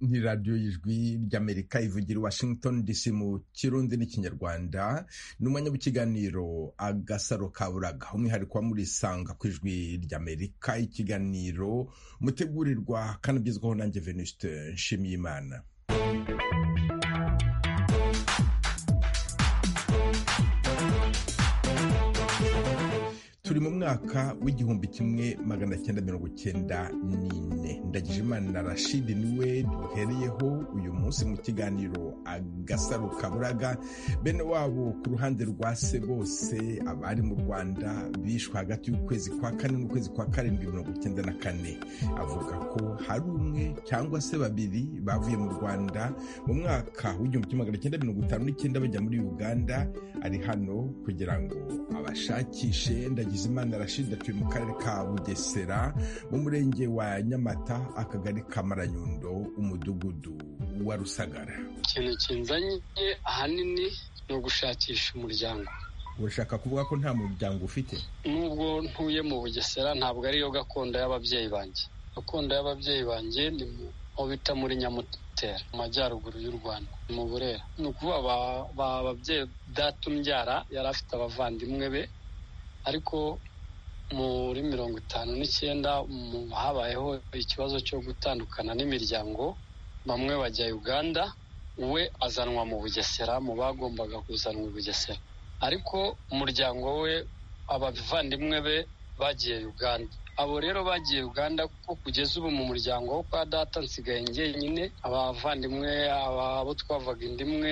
ni radiyo y'ijwi ry'amerika ivugira i washington dc mu kirundi n'ikinyarwanda ni umwanya w'ikiganiro agasaro ka buraga umwihariko wa muri sanga ku ijwi ry'amerika ikiganiro mutegurirwa kandi ugezwaho nanjye venuste nshimiyimana turi mu mwaka w'igihumbi kimwe magana cyenda mirongo cyenda n'ine ndagije imana rashidi niwe duhereyeho uyu munsi mu kiganiro agasaro kaburaga bene wabo ku ruhande rwa se bose abari mu rwanda bishwe hagati y'ukwezi kwa kane n'ukwezi kwa karindwi mirongo cyenda na kane avuga ko hari umwe cyangwa se babiri bavuye mu rwanda mu mwaka w'igihumbi kimwe magana cyenda mirongo itanu n'icyenda bajya muri uganda ari hano kugira ngo abashakishe ndagije Bizimana Rashid atuye mu karere ka Bugesera mu murenge wa Nyamata akagari ka Maranyundo umudugudu wa Rusagara ikintu kinzanye ahanini ni ugushakisha umuryango urashaka kuvuga ko nta muryango ufite nubwo ntuye mu Bugesera ntabwo ariyo gakondo y'ababyeyi banjye gakondo y'ababyeyi banjye ni aho bita muri Nyamutera mu majyaruguru y'u Rwanda mu Burera ni ukuvuga ababyeyi data umbyara yari afite abavandimwe be ariko muri mirongo itanu n'icyenda habayeho ikibazo cyo gutandukana n'imiryango bamwe bajya uganda we azanwa mu bugesera mu bagombaga kuzanwa i bugesera ariko umuryango we abavandimwe be bagiye uganda abo rero bagiye uganda kuko kugeza ubu mu muryango wo kwa data nsigaye njyenyine abavandimwe abo twavaga indi imwe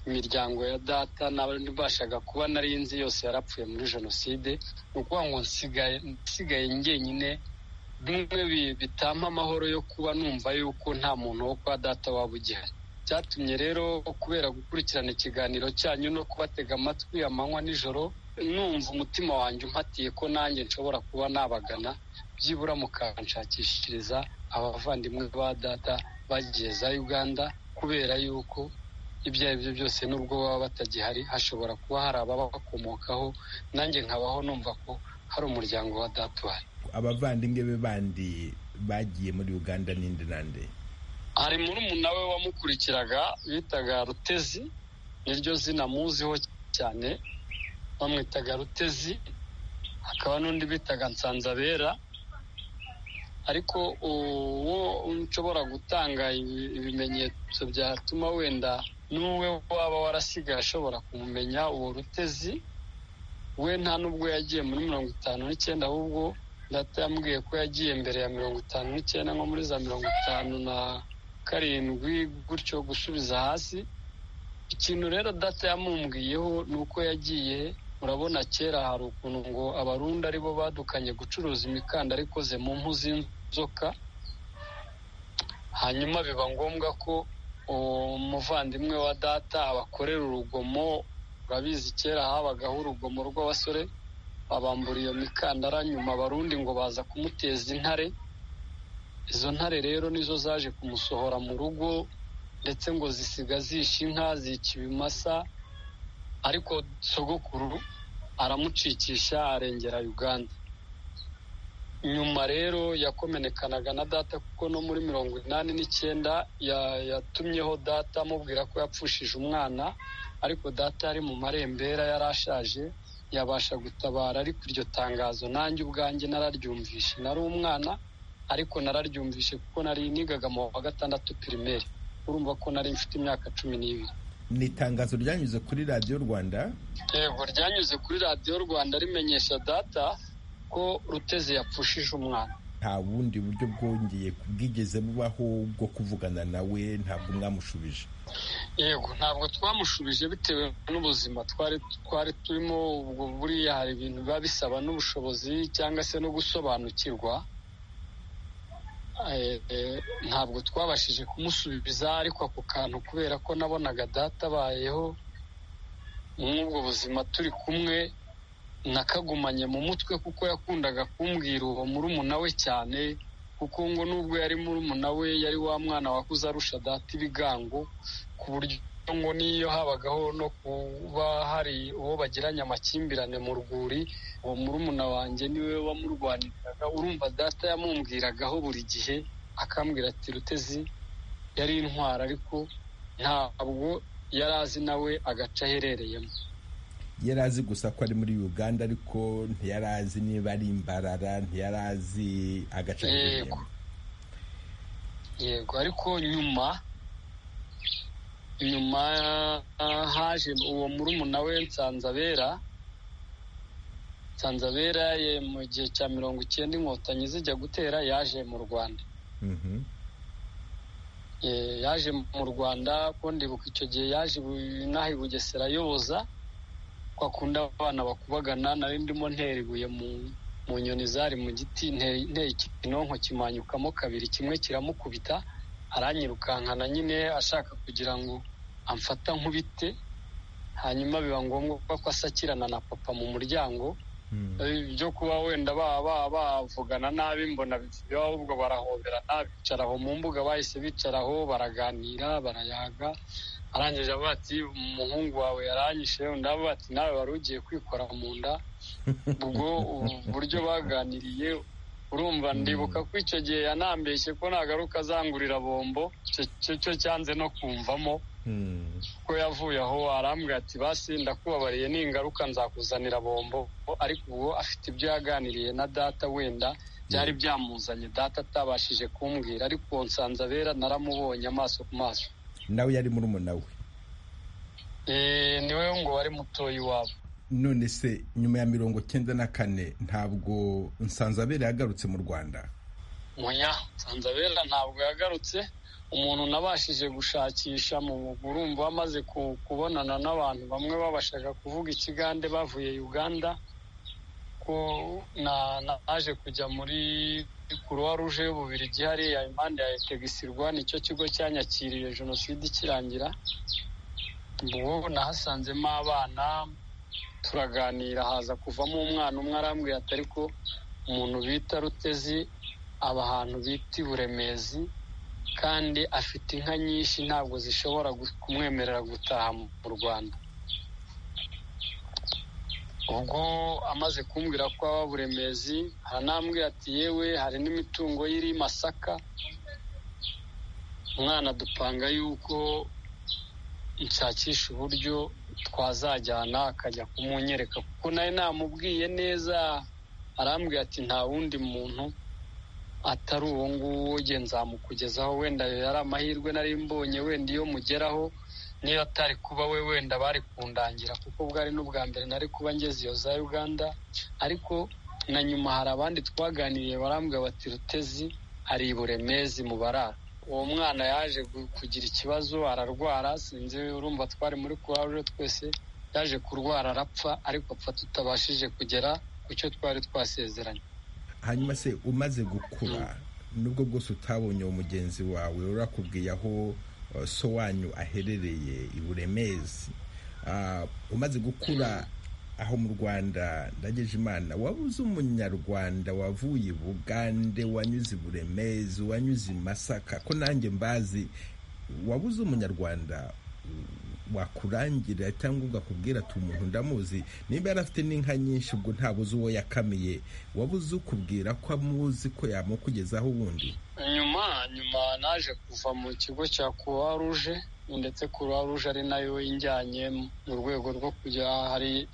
imiryango ya data n'abandi mbashaga kuba nari nzi yose yarapfuye muri jenoside ni ukuvuga ngo nsigaye njyenyine bimwe bitampa amahoro yo kuba numva yuko nta muntu wo kwa data waba ugihari byatumye rero kubera gukurikirana ikiganiro cyanyu no kubatega amatwi amanywa nijoro numva umutima wanjye umpatiye ko nanjye nshobora kuba nabagana byibura mukanshakishiriza abavandimwe ba data bagiye za uganda kubera yuko ibyo ari byo byose nubwo baba batagihari hashobora kuba hari ababakomokaho nanjye nkabaho numva ko hari umuryango wa data uhari abavandimwe be bandi bagiye muri uganda n'indi nande hari murumuna we wamukurikiraga bitaga rutezi niryo zina muziho cyane bamwitaga rutezi hakaba n'undi bitaga nsanzabera ariko uwo nshobora gutanga ibimenyetso byatuma wenda n'uwe waba warasigaye ashobora kumumenya uwo rutezi we nta n'ubwo yagiye muri mirongo itanu n'icyenda ahubwo data yambwiye ko yagiye mbere ya mirongo itanu n'icyenda nko muri za mirongo itanu na karindwi gutyo gusubiza hasi ikintu rero data yamumbwiyeho ni uko yagiye urabona kera hari ukuntu ngo abarundi aribo badukanye gucuruza imikandara ikoze mu mpu z'inzoka hanyuma biba ngombwa ko umuvandimwe wa data abakorera urugomo urabizi kera habagaho urugomo rw'abasore babambura iyo mikandara nyuma abarundi ngo baza kumuteza intare izo ntare rero nizo zaje kumusohora mu rugo ndetse ngo zisiga zisha inka zica ibimasa ariko sogokuru aramucikisha arengera uganda nyuma rero yakomenekanaga na data kuko no muri mirongo inani n'icyenda yatumyeho data amubwira ko yapfushije umwana ariko data yari mu marembera yari ashaje yabasha gutabara ariko iryo tangazo nanjye ubwanjye nararyumvishe nari umwana ariko nararyumvishe kuko nari nigaga mu wa gatandatu pirimeri urumva ko nari mfite imyaka cumi n'ibiri ni itangazo ryanyuze kuri radiyo rwanda yego ryanyuze kuri radiyo rwanda rimenyesha data ko ruteze yapfushije umwana nta bundi buryo bwongeye bwigeze bubaho bwo kuvugana nawe ntabwo mwamushubije yego ntabwo twamushubije bitewe n'ubuzima twari twari turimo ubwo buriya hari ibintu biba bisaba n'ubushobozi cyangwa se no gusobanukirwa ntabwo twabashije kumusubiza ariko ako kantu kubera ko nabonaga data abayeho nk'ubwo buzima turi kumwe nakagumanye mu mutwe kuko yakundaga kumbwira uwo murumuna we cyane kuko ngo nubwo yari murumuna we yari wa mwana wakuze arusha data ibigango ku buryo ngo n'iyo habagaho no kuba hari uwo bagiranye amakimbirane mu rwuri uwo murumuna wanjye niwe wamurwaniriraga urumva data yamumbwiragaho buri gihe akambwira ati rutezi yari intwara ariko ntabwo yari azi nawe agace aherereyemo yari azi gusa ko ari muri uganda ariko ntiyari azi niba ari imbarara ntiyari azi agace yego yego ariko nyuma nyuma haje uwo murumuna we nsanzabera nsanzabera mu gihe cya mirongo icyenda inkotanyi zijya gutera yaje mu rwanda yaje mu rwanda ko ndibuka icyo gihe yaje inaha i bugesera ayoboza ko akunda abana bakubagana nari ndimo ntera ibuye mu nyoni zari mu giti ntera ikinonko kimanyukamo kabiri kimwe kiramukubita aranyirukankana nyine ashaka kugira ngo amfata nkubite hanyuma biba ngombwa ko asakirana na papa mu muryango byo kuba wenda baba bavugana nabi mbona biba ahubwo barahoberana bicaraho mu mbuga bahise bicaraho baraganira barayaga arangije avuga ati umuhungu wawe yaranyishe undi avuga ati nawe wari ugiye kwikora mu nda ubwo uburyo baganiriye urumva ndibuka ko icyo gihe yanambeshye ko nagaruka azangurira bombo cyo cyanze no kumvamo ko yavuye aho arambwira ati basi ndakubabariye n'ingaruka nzakuzanira bombo ariko ubu afite ibyo yaganiriye na data wenda byari byamuzanye data atabashije kumbwira ariko nsanzabera naramubonye amaso ku maso nawe yari murumuna we niwe ngo wari mutoya iwabo none se nyuma ya mirongo cyenda na kane ntabwo nsanzabera yagarutse mu rwanda muya nsanzabera ntabwo yagarutse umuntu nabashije gushakisha mu urumva amaze kubonana n'abantu bamwe babashaga kuvuga ikigande bavuye uganda ko naje kujya muri kuruwa ruje y'ububirigi hariya impande ya etegisirwa nicyo kigo cyanyakiriye jenoside ikirangira ubu nahasanzemo abana turaganira haza kuvamo umwana umwe arambwira ati ariko umuntu bita rutezi aba ahantu bita iburemezi kandi afite inka nyinshi ntabwo zishobora kumwemerera gutaha mu rwanda ubwo amaze kumbwira ko aba buremezi haranambwira ati yewe hari n'imitungo y'iri masaka umwana dupanga yuko nshakisha uburyo twazajyana akajya kumunyereka kuko nawe namubwiye neza arambwira ati nta wundi muntu atari uwo nguwo ujye nzamukugezaho wenda yari amahirwe nari mbonye wenda iyo mugeraho niyo atari kuba we wenda bari kundangira kuko bwari n'ubwa mbere nari kuba ngeze iyo za uganda ariko na nyuma hari abandi twaganiriye barambwira bati rutezi ari iburemezi mu barara uwo mwana yaje kugira ikibazo ararwara sinzi urumva twari muri kurawuje twese yaje kurwara arapfa ariko apfa tutabashije kugera ku cyo twari twasezeranye hanyuma se umaze gukura nubwo bwose utabonye uwo mugenzi wawe urakubwiye aho so wanyu aherereye i buremezi umaze gukura aho mu rwanda ndageje imana waba uzi umunyarwanda wavuye i bugande wanyuze i buremezi wanyuze i masaka ko nanjye mbazi waba uzi umunyarwanda wakurangira cyangwa ugakubwira ati umuntu ndamuzi niba yari afite n'inka nyinshi ubwo ntabuze uwo yakamiye wabuze ukubwira ko amuzi ko yamukugezaho ubundi nyuma nyuma naje kuva mu kigo cya kuruwa ruje ndetse kuruwa ruje ari nayo injyanye mu rwego rwo kujya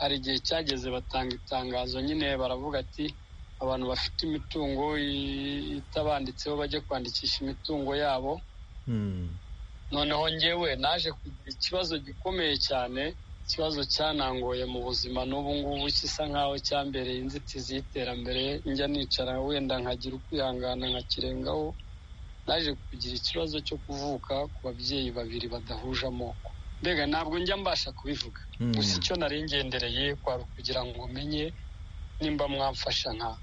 hari igihe cyageze batanga itangazo nyine baravuga ati abantu bafite imitungo itabanditseho bajye kwandikisha imitungo yabo noneho ngewe naje kugira ikibazo gikomeye cyane ikibazo cyanangoye mu buzima n'ubu ngubu gisa nkaho cyambereye inzitizi y'iterambere njya nicara wenda nkagira ukwihangana nkakirengaho naje kugira ikibazo cyo kuvuka ku babyeyi babiri badahuje amoko mbega ntabwo njya mbasha kubivuga gusa icyo nari ngendereye kwari ukugira ngo menye nimba mwamfasha nka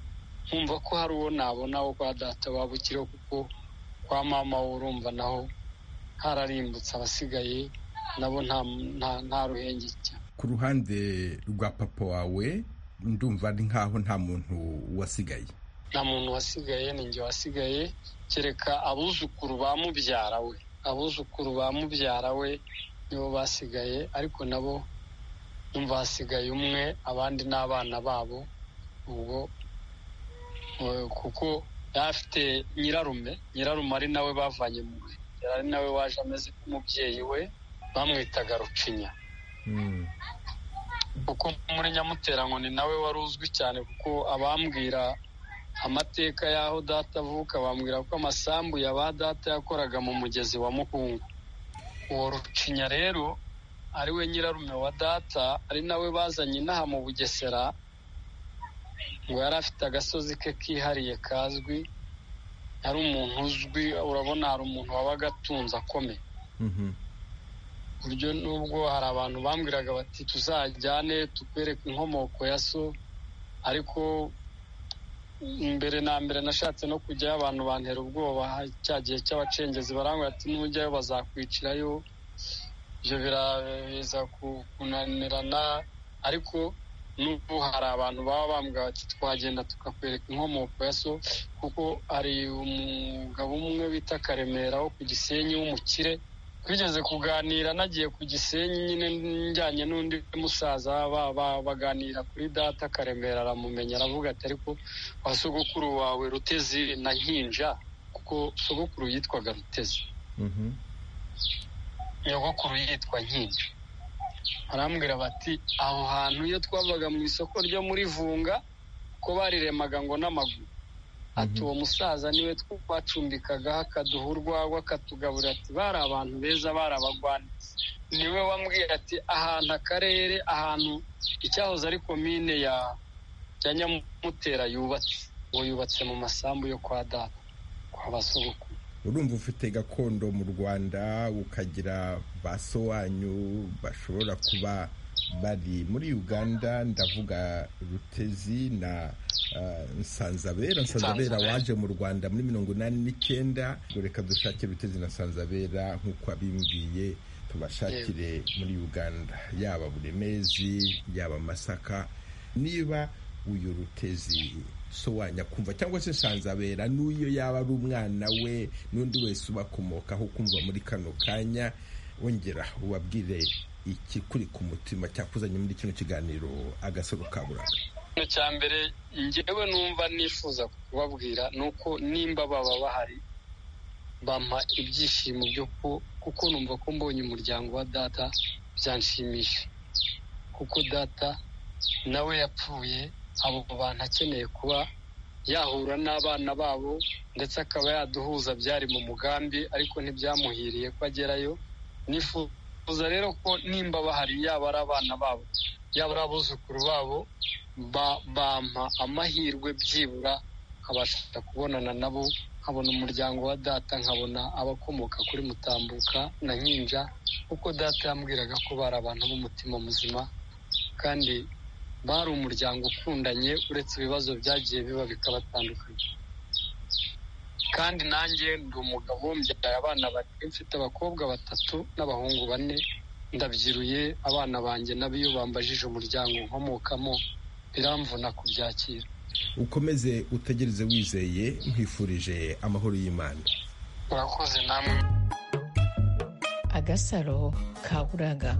nkumva ko hari uwo nabona wo kwa data wabukireho kuko kwa mama urumva naho hararimbutse abasigaye nabo nta ruhenge cyane ku ruhande rwa papa wawe ndumva ari nkaho nta muntu wasigaye nta muntu wasigaye ni njye wasigaye kereka abuzukuru ba mubyara we abuzukuru ba mubyara we nibo basigaye ariko nabo numva hasigaye umwe abandi n'abana babo ubwo kuko yari afite nyirarume nyirarume ari nawe bavanye mu yari ari nawe waje ameze nk'umubyeyi we bamwitaga rucinya kuko muri nyamutera ngo ni nawe wari uzwi cyane kuko abambwira amateka y'aho data avuka bambwira ko amasambu ya ba data yakoraga mu mugezi wa mukungu uwo rucinya rero ari we nyirarume wa data ari nawe bazanye inaha mu bugesera ngo yari afite agasozi ke kihariye kazwi yari umuntu uzwi urabona hari umuntu wabaga atunze akomeye buryo nubwo hari abantu bambwiraga bati tuzajyane tukwereke inkomoko ya so ariko mbere na mbere nashatse no kujyayo abantu bantera ubwoba cya gihe cy'abacengezi barambwira ati nujyayo bazakwicirayo ibyo biraza kunanirana ariko n'ubu hari abantu baba bambwira bati twagenda tukakwereka inkomoko ya so kuko hari umugabo umwe bita karemera wo ku gisenyi w'umukire twigeze kuganira nagiye ku gisenyi nyine njyanye n'undi musaza baganira kuri data karemera aramumenya aravuga ati ariko wa sogokuru wawe rutezi na nkinja kuko sogokuru yitwaga rutezi nyogokuru yitwa nkinja barambwira bati aho hantu iyo twabaga mu isoko ryo muri vunga ko bariremaga ngo n'amaguru ati uwo musaza niwe twacumbikagaho akaduha urwagwa akatugaburira ati bari abantu beza bari abagwanitse niwe wambwira ati ahantu akarere ahantu icyahoze ari komine ya nyamutera yubatse uwo yubatse mu masambu yo kwa data kwa basogokuru urumva ufite gakondo mu rwanda ukagira ba so wanyu bashobora kuba bari muri uganda ndavuga rutezi na nsanzabera nsanzabera waje mu rwanda muri mirongo inani n'icyenda reka dushake rutezi na nsanzabera nk'uko abimbwiye tubashakire muri uganda yaba buremezi yaba masaka niba uyu rutezi sobanura kumva cyangwa se nsanzabera n'uyo yaba ari umwana we n'undi wese ubakomokaho kumva muri kano kanya wongera ubabwire ikikuri ku mutima cyakuzanye muri kino kiganiro agasoro kaburaga icya mbere ngewe numva nifuza kubabwira ni uko nimba baba bahari bampa ibyishimo byo kuko numva ko mbonye umuryango wa data byanshimisha kuko data nawe yapfuye abo bantu akeneye kuba yahura n'abana babo ndetse akaba yaduhuza byari mu mugambi ariko ntibyamuhiriye ko agerayo nifuza rero ko nimba bahari yaba ari abana babo yaba ari abuzukuru babo bampa amahirwe byibura nkabasha kubonana nabo nkabona umuryango wa data nkabona abakomoka kuri mutambuka na nkinja kuko data yambwiraga ko bari abantu b'umutima muzima kandi bari umuryango ukundanye uretse ibibazo byagiye biba bikabatandukanya kandi nanjye ndi umugabo mbyaye abana babiri mfite abakobwa batatu n'abahungu bane ndabyiruye abana banjye n'abiyo bambajije umuryango nkomokamo biramvuna kubyakira ukomeze utegereze wizeye nkwifurije amahoro y'imana murakoze namwe agasaro kaburaga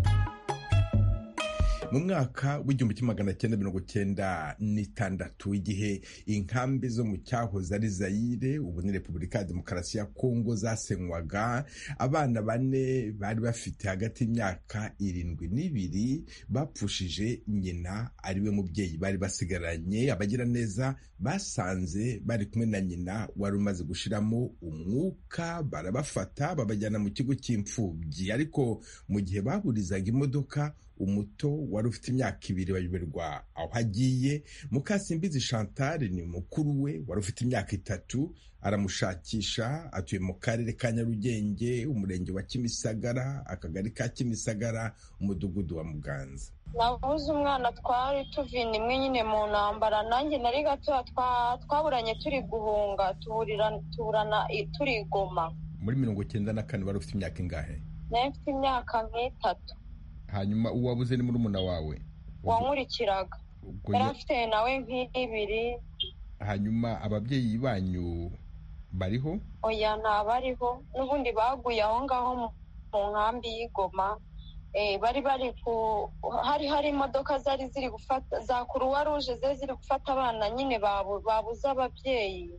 mu mwaka w'igihumbi kimwe magana cyenda mirongo cyenda n'itandatu igihe inkambi zo mu cyahoze ari zayire ubu ni repubulika ya demokarasi ya kongo zasenywaga abana bane bari bafite hagati y'imyaka irindwi n'ibiri bapfushije nyina ariwe mubyeyi bari basigaranye abagiraneza basanze bari kumwe na nyina wari umaze gushiramo umwuka barabafata babajyana mu kigo cy'imfubyi ariko mu gihe baburizaga imodoka umuto wari ufite imyaka ibiri bayoberwa aho agiye mukasimbizi chantal ni mukuru we wari ufite imyaka itatu aramushakisha atuye mu karere ka nyarugenge umurenge wa kimisagara akagari ka kimisagara umudugudu wa muganza nabuze umwana twari tuvina imwe nyine mu ntambara nanjye nari gatoya twaburanye turi guhunga tuburana turigoma muri mirongo icyenda na kane wari ufite imyaka ingahe nari mfite imyaka nk'itatu hanyuma uwabuze ni murumuna wawe wankurikiraga yari afite nawe nk'ibiri hanyuma ababyeyi banyu bariho oya ntabariho n'ubundi baguye aho ngaho mu nkambi y'igoma bari bari ku hari hari imodoka zari ziri gufata za kuruwa ruje zari ziri gufata abana nyine babuze ababyeyi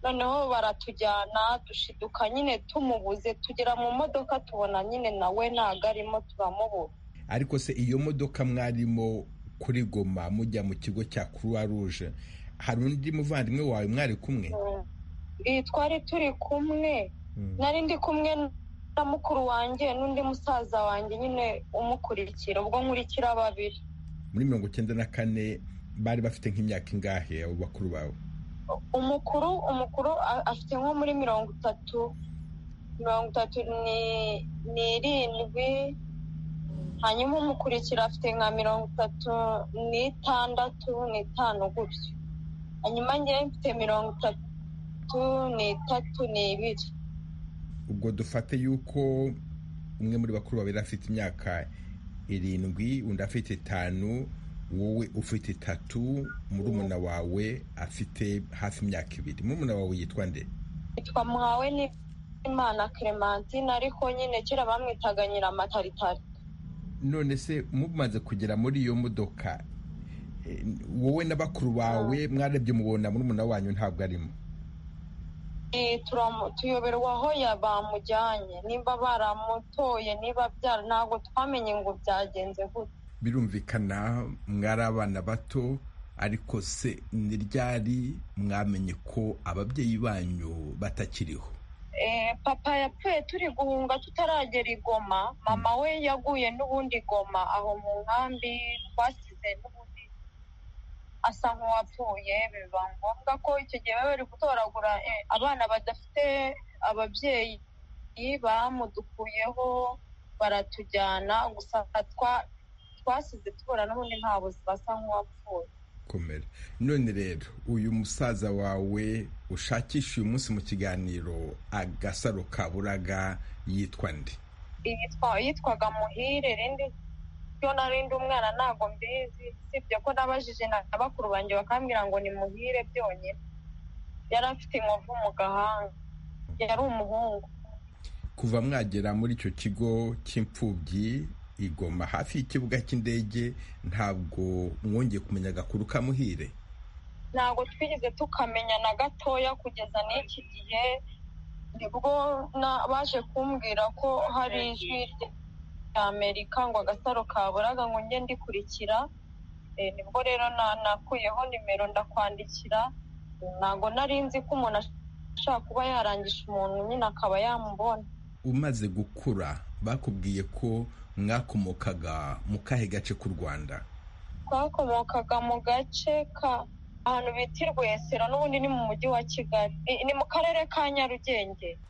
noneho baratujyana dushiduka nyine tumubuze tugera mu modoka tubona nyine nawe ntago arimo turamubura ariko se iyo modoka mwarimo kuri goma mujya mu kigo cya croix rouge hari undi muvandimwe wawe mwari kumwe iyi twari turi kumwe nari ndi kumwe na mukuru wanjye n'undi musaza wanjye nyine umukurikira ubwo nkurikira babiri muri mirongo icyenda na kane bari bafite nk'imyaka ingahe abo bakuru bawe umukuru umukuru a- afite nko muri mirongo itatu mirongo itatu ni- n'irindwi hanyuma umukurikira afite nka mirongo itatu n'itandatu n'itanu gutyo hanyuma njyewe mfite mirongo itatu n'itatu n'ibiri ubwo dufate yuko umwe muri bakuru bawe yari afite imyaka irindwi undi afite itanu wowe ufite itatu murumuna wawe afite hafi imyaka ibiri murumuna wawe yitwa nde yitwa muhawe n'imana clementine ariko nyine kera bamwitaga nyiramataritari none se mumaze kugera muri iyo modoka eh, wowe na bakuru bawe mwarebye mubona murumuna wanyu ntabwo arimo Eh, turamu- tuyoberwa aho ya- bamujyanye nimba baramutoye niba byara ntabwo twamenye ngo byagenze gute birumvikana mwari abana bato ariko se ni ryari mwamenye ko ababyeyi banyu batakiriho Eh, papa yapfuye turi guhunga tutaragera i Goma mama we yaguye n'ubundi i Goma aho mu nkambi twasize n'ubundi asa nk'uwapfuye biba ngombwa ko icyo gihe baba bari gutoragura eh, abana badafite ababyeyi bamudukuyeho baratujyana gusa twa- twasize tubura n'ubundi nta buzima asa nk'uwapfuye komera none rero uyu musaza wawe ushakisha uyu munsi mu kiganiro agasaro kaburaga yitwa nde yitwa yitwaga muhire rindi yo narindi umwana ntabwo mbizi sibye ko nabajije na bakuru banjye bakambwira ngo ni muhire byonyine yari afite inkovu mu gahanga yari umuhungu kuva mwagera muri icyo kigo cy'imfubyi igoma hafi y'ikibuga cy'indege ntabwo mwongeye kumenya agakuru kamuhire ntabwo twigeze tukamenya na gatoya kugeza n'iki gihe nibwo na- baje kumbwira ko hari ijwi ry'amerika ngo agasaro kaburaga ngo njye ndikurikira Eh, nibwo rero na- nakuyeho nimero ndakwandikira ntabwo nari nzi ko umuntu ashobora kuba yarangisha umuntu nyine akaba yamubona umaze gukura bakubwiye ko mwakomokaga mu kahe gace k'u rwanda twakomokaga mu gace ka ahantu bita i rwesero n'ubundi ni mu mujyi wa kigali Ni- ni mu karere ka nyarugenge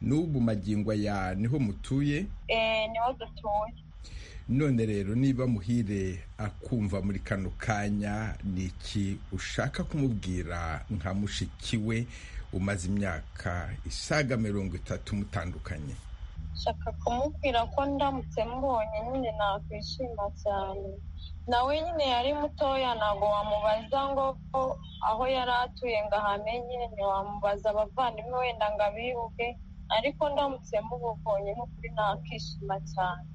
n'ubu magingo aya niho mutuye Eh, niho dutuye none rero niba muhire akumva muri kano kanya ni iki ushaka kumubwira nka mushiki we umaze imyaka isaga mirongo itatu mutandukanye nshaka kumubwira ko ndamutse mubonye nyine nakwishima cyane nawe nyine yari mutoya ntabwo wamubaza ngo ko aho yari atuye ngo ahamenye ntiwamubaza abavandimwe wenda ngo abibuke ariko ndamutse mubonye n'ukuri nakwishima cyane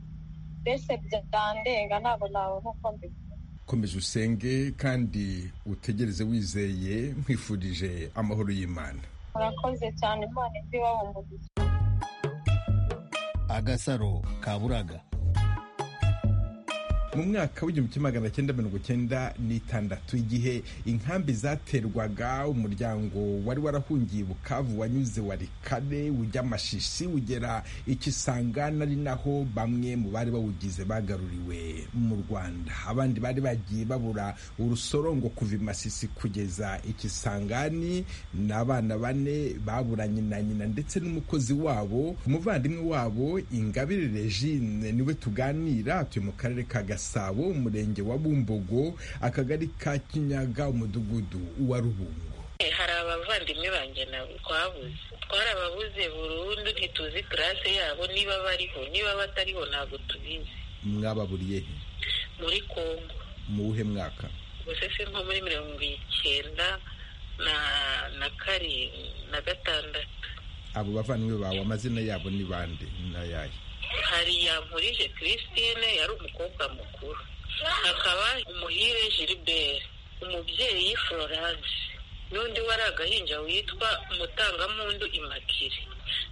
mbese byandenga ntabwo nawe nk'uko mbivuga komeza usenge kandi utegereze wizeye nkwifurije amahoro y'imana murakoze cyane imana imvi umugisha agasaro kaburaga mu mwaka w'igihumbi kimwe magana cyenda mirongo cyenda n'itandatu igihe inkambi zaterwaga umuryango wari warahungiye i bukavu wanyuze warikare ujya amashishi ugera ikisangana ari naho bamwe mu bari bawugize bagaruriwe mu rwanda abandi bari bagiye babura urusorongo kuva i masisi kugeza ikisangani ni abana bane baburanye na nyina ndetse n'umukozi wabo umuvandimwe wabo ingabire regine niwe tuganira atuye mu karere ka gasabo umurenge wa bumbogo akagari ka kinyaga umudugudu wa rubungo Eh, hari abavandimwe banjye nabo twabuze twarababuze burundu ntituzi purase yabo niba bariho niba batariho ntabwo tubizi mwababuriye he muri kongo mu wuhe mwaka gusa si nko muri mirongo icyenda na na karindwi na gatandatu abo bavandimwe bawe amazina yabo ni bande n'ayahe hari yankurije christine yari umukobwa mukuru hakaba umuhire gilbert umubyeyi florence n'undi wari agahinja witwa umutangampundu imakire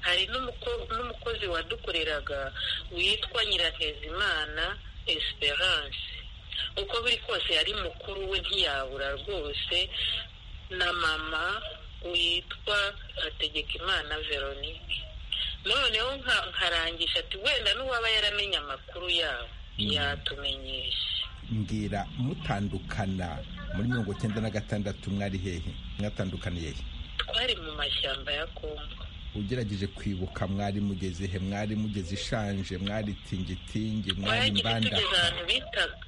hari n'umuko- n'umukozi wadukoreraga witwa nyirantezimana esperance uko biri kose yari mukuru we ntiyabura rwose na mama witwa hategekimana veronike noneho nka- nkarangisha ati wenda n'uwaba yaramenye amakuru yabo yatumenyesha mbwira mutandukana muri mirongo icyenda na gatandatu mwari hehe mwatandukaniye he twari mu mashyamba ya kongo ugerageje kwibuka mwari mugeze he mwari mugeze ishanje mwari tingitingi mwari twagiye mbanda tugeze ahantu bitaga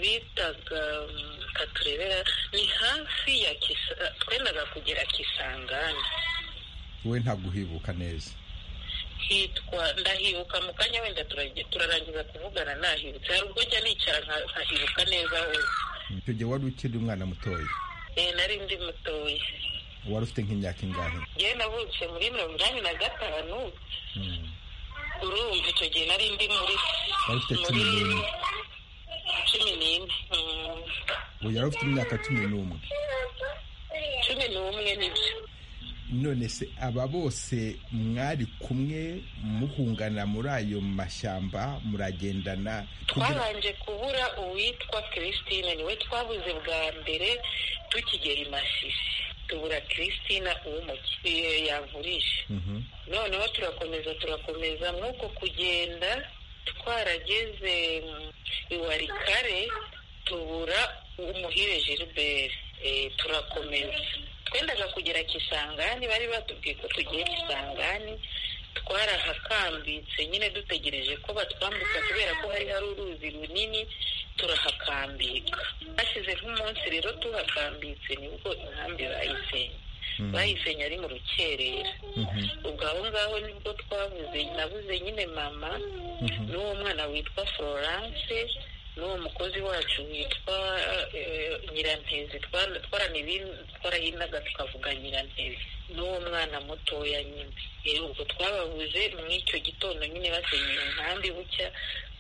bitaga mm, katurebera ni hafi ya kisa twendaga kugera kisangani we ntabwo uhibuka neza hitwa ndahibuka mu kanya wenda turage- turarangiza kuvugana nahibutse hari ubwo njya nicara nka- nkahibuka neza hose icyo gihe wari ukiri umwana mutoya Eh, nari ndi mutoya wari ufite nk'imyaka ingahe njyewe navutse muri mirongo inani na gatanu Mm. urumva icyo gihe nari ndi muri wari ufite cumi n'umwe cumi n'imwe Mm, ubu yari ufite imyaka cumi n'umwe cumi n'umwe nibyo none se aba bose mwari kumwe muhungana muri ayo mashyamba muragendana kugira twabanje kubura uwitwa christine niwe twabuze bwa mbere tukigera i masisi tubura christine uw'umuki yavurije Mhm. noneho turakomeza turakomeza nk'uko kugenda twarageze mm, iwarikare tubura umuhire gilbert Eh, turakomeza twendaga kugera kisangani bari batubwiye ko tugiye kisangani twarahakambitse nyine dutegereje ko batwambutsa kubera ko hari hari uruzi runini turahakambika hashize nk'umunsi rero tuhakambitse nibwo inkambi bayisenye Mhm. bayisenye ari mu rukerera Mhm. ubwo aho ngaho nibwo twabuze nabuze nyine mama Mhm. n'uwo mwana witwa florence n'uwo mukozi wacu witwa eh, nyirantezi Twa- twaranibin- twarahinaga tukavuga nyirantezi n'uwo mwana mutoya nyine Eh, ubwo twababuze muri icyo gitondo nyine basenyeye inkambi bucya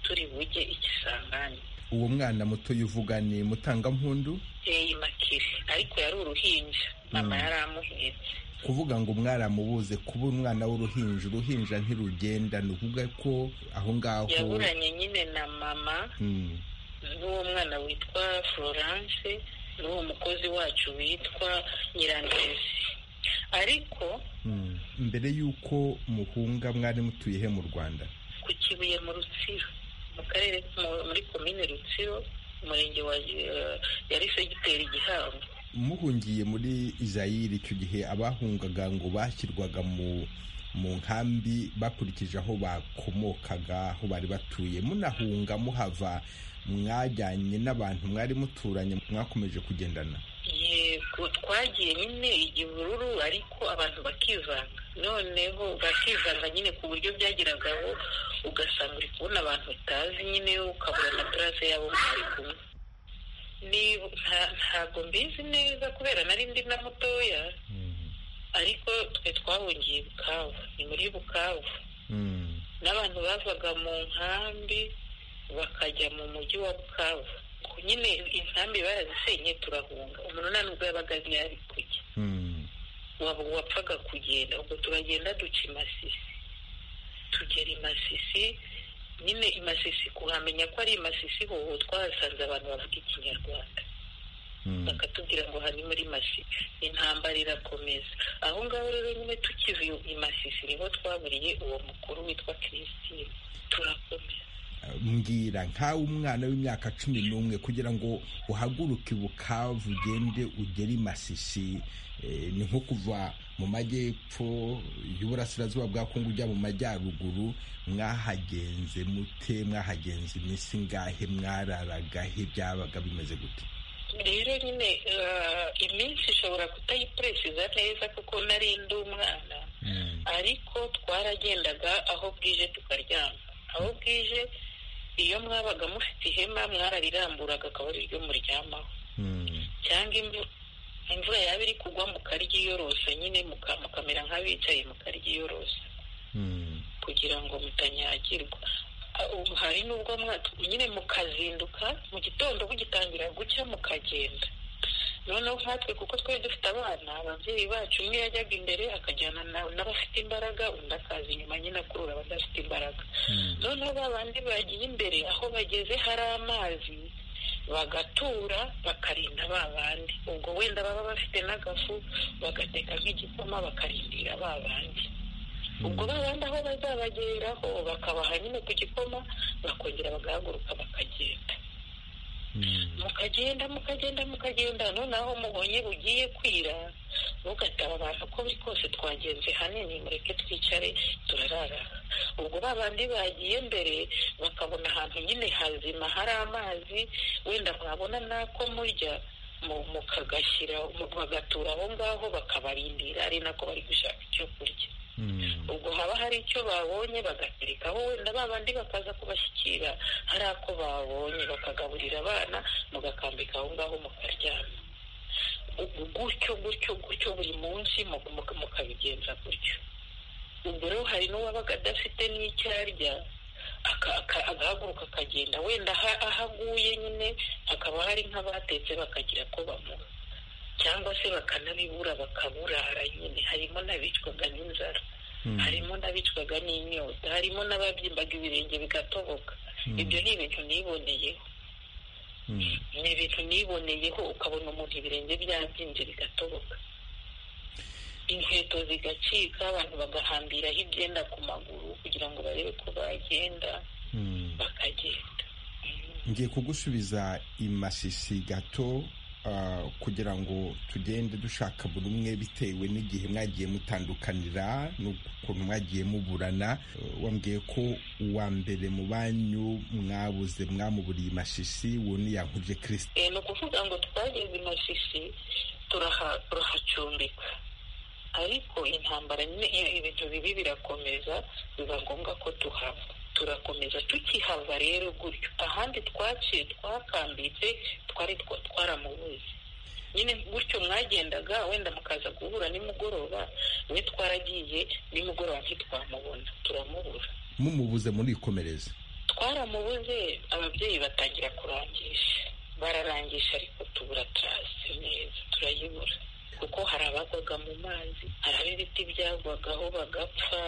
turi bujye ikisangani uwo mwana mutoya uvuga ni mutangampundu Eh, imakire ariko yari uruhinja mama Mm. yari amuhetse kuvuga ngo mwaramubuze kuba umwana w'uruhinja uruhinja ntirugenda ni ukuvuga ko aho ngaho yaburanye nyine na mama Mm. n'uwo mwana witwa florence n'uwo mukozi wacu witwa nyirandezi ariko Mm. mbere y'uko muhunga mwari mutuye he mu rwanda ku kibuye mu rutsiro mu karere mu- muri komine rutsiro umurenge wa eh, yari segiteri gihango muhungiye muri izayiri icyo gihe abahungaga ngo bashyirwaga mu mu nkambi bakurikije aho bakomokaga aho bari batuye munahunga muhava mwajyanye n'abantu mwari muturanye mwakomeje kugendana yego twagiye nyine igihururu ariko abantu bakivanga noneho bakivanga nyine ku buryo byageragaho ugasanga uri kubona abantu utazi nyine ukabura na purase yabo mwari kumwe Ni- nta- ntabwo mbizi neza kubera nari ndi na mutoya ariko twe twahungiye bukavu ni muri bukavu Mm. n'abantu bavaga mu nkambi bakajya mu mujyi wa bukavu Ku nyine inkambi barazisenye turahunga umuntu nta nubwo yabaga azi iyo ari kujya Mm. waba wapfaga kugenda ubwo turagenda duca i masisi tugera i masisi nyine i masisi kuhamenya ko ari i masisi ho twahasanze abantu bavuga ikinyarwanda Mm. bakatubwira ngo aha ni muri masisi intambara irakomeza aho ngaho rero nyine tukiva i- i masisi niho twaburiye uwo mukuru witwa christine turakomeza mbwira nkawe umwana w'imyaka cumi n'umwe kugira ngo uhaguruke i bukavu ugende ugere i masisi eh, ni nko kuva mu majyepfo y'uburasirazuba bwa kongo ujya mu majyaruguru mwahagenze mute mwahagenze iminsi ingahe mwararaga he byabaga bimeze gute rero nyine eh, iminsi ishobora kutayipuresiza neza kuko nari ndi umwana ariko twaragendaga aho bwije tukaryama aho bwije iyo mwabaga mufite ihema mwarariramburaga akaba ari ryo muryamaho cyangwa imvu- imvura yaba iri kugwa mukaryiyorosa nyine muka- mukamera nk'abicaye mukaryiyorosa kugira ngo mutanyagirwa Ah, ubu hari n'ubwo mwa- nyine mukazinduka mu gitondo bugitangira gucya mukagenda none noneho nkatwe kuko twari dufite abana ababyeyi bacu umwe yajyaga imbere akajyana n'abafite imbaraga undi akaza inyuma nyine akurura abadafite imbaraga noneho ba bandi bagiye imbere aho bageze hari amazi bagatura bakarinda ba bandi ubwo wenda baba bafite n'agafu bagateka nk'igikoma bakarindira ba bandi ubwo ba bandi aho bazabageraho bakabaha nyine ku gikoma bakongera bagahaguruka bakagenda mukagenda mukagenda mukagenda none aho mubonye bugiye kwira mugataba abantu uko biri kose twagenze hanini mureke twicare turarara ubwo ba bandi bagiye mbere bakabona ahantu nyine hazima hari amazi wenda mwabona n'ako murya mukagashyira bagatura aho ngaho bakabarindira ari nako bari gushaka icyo kurya ubwo haba hari icyo babonye bagaterekaho wenda ba bandi bakaza kubashyikira hari ako babonye bakagaburira abana mugakambika aho ngaho mukaryama gutyo gutyo gutyo buri munsi mukabigenza gutyo ubwo rero hari n'uwabaga adafite n'icyo arya agahaguruka akagenda wenda aho aguye nyine hakaba hari nk'abatetse bakagira ko bamuha cyangwa se bakanabibura bakaburara nyine harimo n'abicwaga n'inzara harimo n'abicwaga n'inyota harimo n'ababyimbaga ibirenge bigatoboka ibyo ni ibintu niboneyeho ni ibintu niboneyeho ukabona umuntu ibirenge byabyimbye bigatoboka inkweto zigacika abantu bagahambiraho ibyenda ku maguru kugira ngo barebe ko bagenda bakagenda ngiye kugusubiza imashishi gato kugira ngo tugende dushaka buri umwe bitewe n'igihe mwagiye mutandukanira n'ukuntu mwagiye muburana wambwiye ko uwa mbere mu banyu mwabuze mwamuburiye imashishi wuni yankuje kirisite ni ukuvuga ngo twageze imashishi turahacumbika ariko intambara nyine ibintu bibi birakomeza biba ngombwa ko tuhava turakomeza tukihava rero gutyo ahandi twaciye twakambitse twari twaramubuze nyine gutyo mwagendaga wenda mukaza guhura nimugoroba we twaragiye nimugoroba ntitwamubona turamubura mumubuze murikomereza twaramubuze ababyeyi batangira kurangisha bararangisha ariko tubura tarasi neza turayibura kuko hari abagwaga mu mazi hari ab'ibiti byagwagaho bagapfa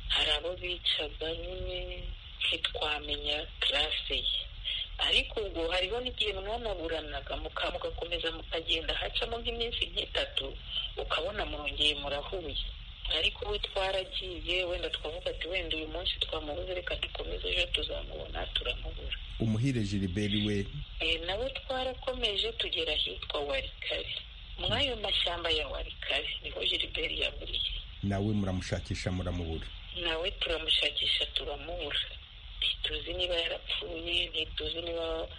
hari abo bicaga nyine ntitwamenya karase ye ariko ubwo hariho n'igihe mwanaburanaga mugakomeza mukagenda hacamo nk'iminsi nk'itatu ukabona mwongeye murahuye ariko we twaragiye wenda twavuga ati wenda uyu munsi twamubuze reka dukomeze ejo tuzamubona turamubura umuhire jiriberi we nawe twarakomeje tugera ahitwa warikare muri ayo mashyamba ya warikare niho jiriberi yaburiye nawe muramushakisha muramubura nawe turamushakisha turamubura ntituzi niba yarapfuye ntituzi niba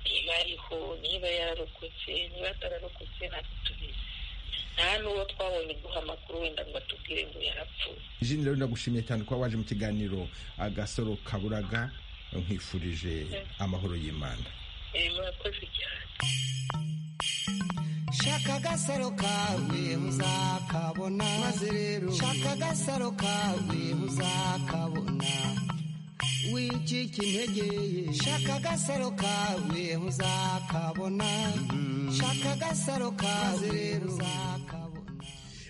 ariho niba yararokotse niba atararokotse ntabwo tubizi nta n'uwo twabonye guha amakuru wenda ngo atubwire ngo yarapfuye jini rero ndagushimiye cyane kuba waje mu kiganiro agasoro kaburaga nkwifurije amahoro y'imana murakoze cyane shaka agasaro kawe uzakabona maze rero shaka agasaro kawe uzakabona wicika intege ye shaka agasaro kawe uzakabona shaka agasaro kawe rero uzakabona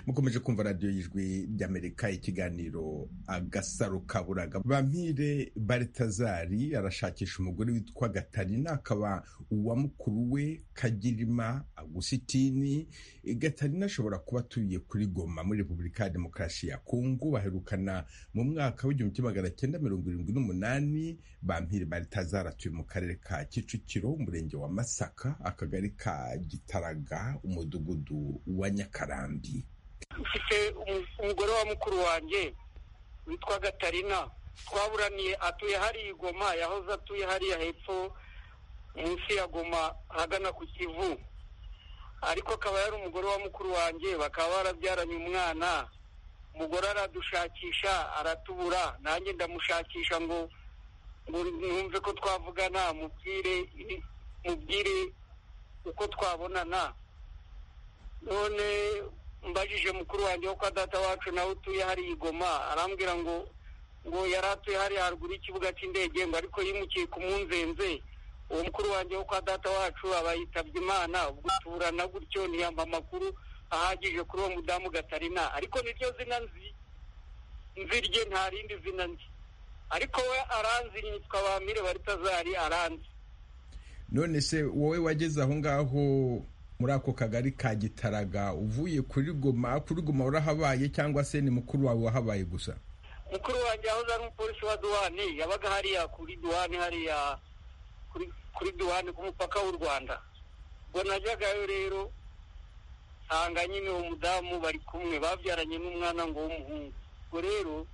mukomeje kumva radiyo y'ijwi ry'amerika ikiganiro agasaro kaburaga bampire baritazari arashakisha umugore witwa gatarina akaba uwa mukuru we kagirima agusitini gatarina ashobora kuba atuye kuri goma muri repubulika ya demokarasi ya kongo baherukana mu mwaka w'igihumbi kimwe magana cyenda mirongo irindwi n'umunani bampire baritazari atuye mu karere ka kicukiro umurenge wa masaka akagari ka gitaraga umudugudu wa nyakarambi mfite umugore wa mukuru wanjye witwa gatarina twaburaniye atuye hariya igoma yahoze atuye hariya hepfo munsi ya goma ahagana ku kivu ariko akaba yari umugore wa mukuru wanjye bakaba barabyaranye umwana umugore aradushakisha aratubura nanjye ndamushakisha ngo ngo numve ko twavugana mubwire mubwire uko twabonana none mbajije mukuru wanjye wo kwa data wacu nawe utuye hariya igoma arambwira ngo ngo yari atuye hariya haruguru y'ikibuga cy'indege ngo ariko yimukiye ku munzenze uwo mukuru wanjye wo kwa data wacu aba yitabye imana ubwo turana gutyo ntiyamba amakuru ahagije kuri uwo mudamu gatarina ariko niryo zina nzi nzi rye nta rindi zina nzi ariko we aranzi yitwa bamire baritazari aranzi none se wowe wageze aho ngaho muri ako kagari ka gitaraga uvuye kuri goma kuri goma warahabaye cyangwa se ni mukuru wawe wahabaye gusa mukuru wanjye yahoze ari umupolisi wa duwane yabaga hariya kuri duwane hariya kuri kuri duwane ku mupaka w'u rwanda ubwo najyagayo rero nsanga nyine uwo mudamu bari kumwe babyaranye n'umwana ngo w'umuhungu ubwo rero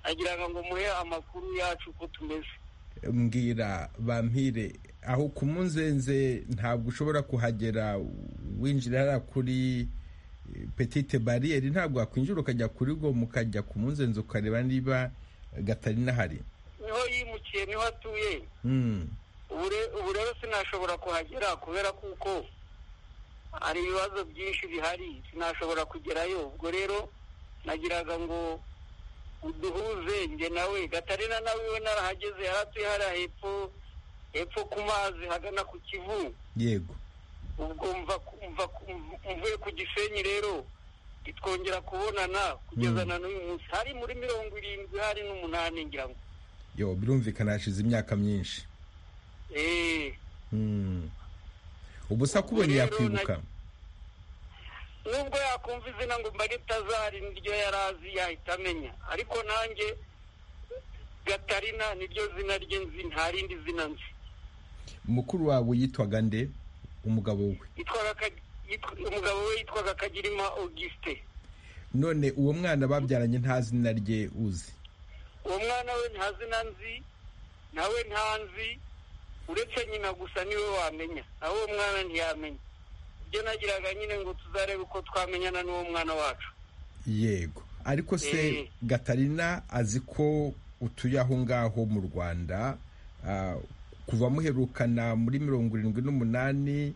agira ngo muhe amakuru yacu uko tumeze mbwira bampire aho ku munzenze ntabwo ushobora kuhagera winjira hariya kuri petite bariyeri ntabwo wakwinjira ukajya kuri goma ukajya ku munzenze ukareba niba gatarina hari niho yimukiye niho atuye ubu rero sinashobora kuhagera kubera kuko hari ibibazo byinshi bihari sinashobora kugerayo ubwo rero nagiraga ngo uduhuze njye nawe gatarina nawe we narahageze yari atuye hariya hepfo hepfo ku mazi hagana ku kivu yego ubwo mvuye ku gisenyi rero ntitwongera kubonana kugeza na n'uyu munsi hari muri mirongo irindwi hari n'umunani ngira ngo yo birumvikana hashize imyaka myinshi eee ubusa kubonye yakwibuka nubwo yakumva izina ngo mbare itazari niryo yari azi yahita amenya ariko nanjye gatarina niryo zina rye nzi nta rindi zina nzi mukuru wawe yitwaga nde umugabo we umugabo we yitwaga kagirima augusite none uwo mwana babyaranye nta zina rye uzi uwo mwana we nta zina nzi nawe nta nzi uretse nyina gusa niwe wamenya nawe uwo mwana ntiyamenya ibyo nagiraga nyine ngo tuzarebe uko twamenyana n'uwo mwana wacu yego ariko se gatarina azi ko utuye aho ngaho mu rwanda kuva muherukana muri mirongo irindwi n'umunani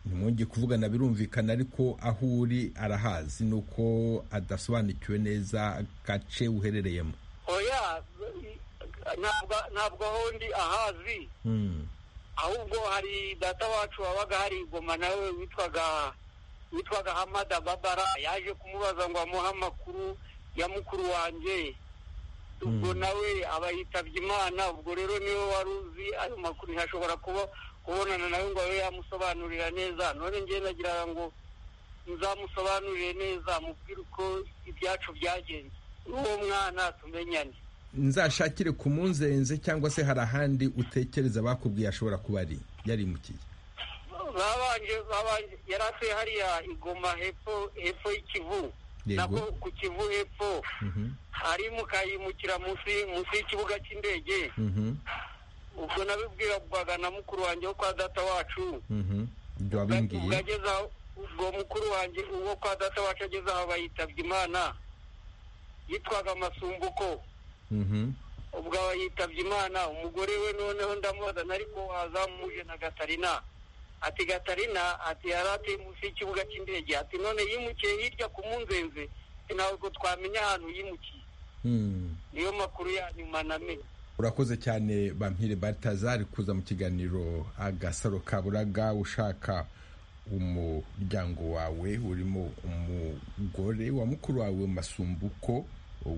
ntimwongeye kuvugana birumvikana ariko aho uri arahazi ni uko adasobanukiwe neza agace uherereyemo oya ntabwo aho ndi ahazi ahubwo hari data wacu wabaga hari igoma nawe witwaga witwaga hamada babara yaje kumubaza ngo amuhe amakuru ya mukuru wanjye ubwo nawe aba yitabye imana ubwo rero niwe wari uzi ayo makuru ntashobora kuba kubonana nawe ngo abe yamusobanurira neza none njye nagira ngo nzamusobanurire neza amubwire uko ibyacu byagenze n'uwo mwana tumenyane nzashakire ku munzenze cyangwa se hari ahandi utekereza bakubwiye ashobora kuba ari yarimukiye yari atuye hariya igoma hepfo hepfo y'ikivu nako ku kivu hepfo hari mukayimukira munsi y'ikibuga cy'indege ubwo nabibwirwaga na mukuru wanjye wo kwa data wacu ubwo mukuru wanjye uwo kwa data wacu ageze aho bayitabye imana yitwaga amasumbuko ubwo aba yitabye imana umugore we noneho ndamubaza ariko wazamuje na gatarina ati gatarina ati yari atuye munsi y'ikibuga cy'indege ati none yimukiye hirya ku munzenze ntabwo twamenya ahantu yimukiye niyo makuru ya nyuma namenye urakoze cyane bampire batazari kuza mu kiganiro agasaro kaburaga ushaka umuryango wawe urimo umugore wa mukuru wawe masumbuko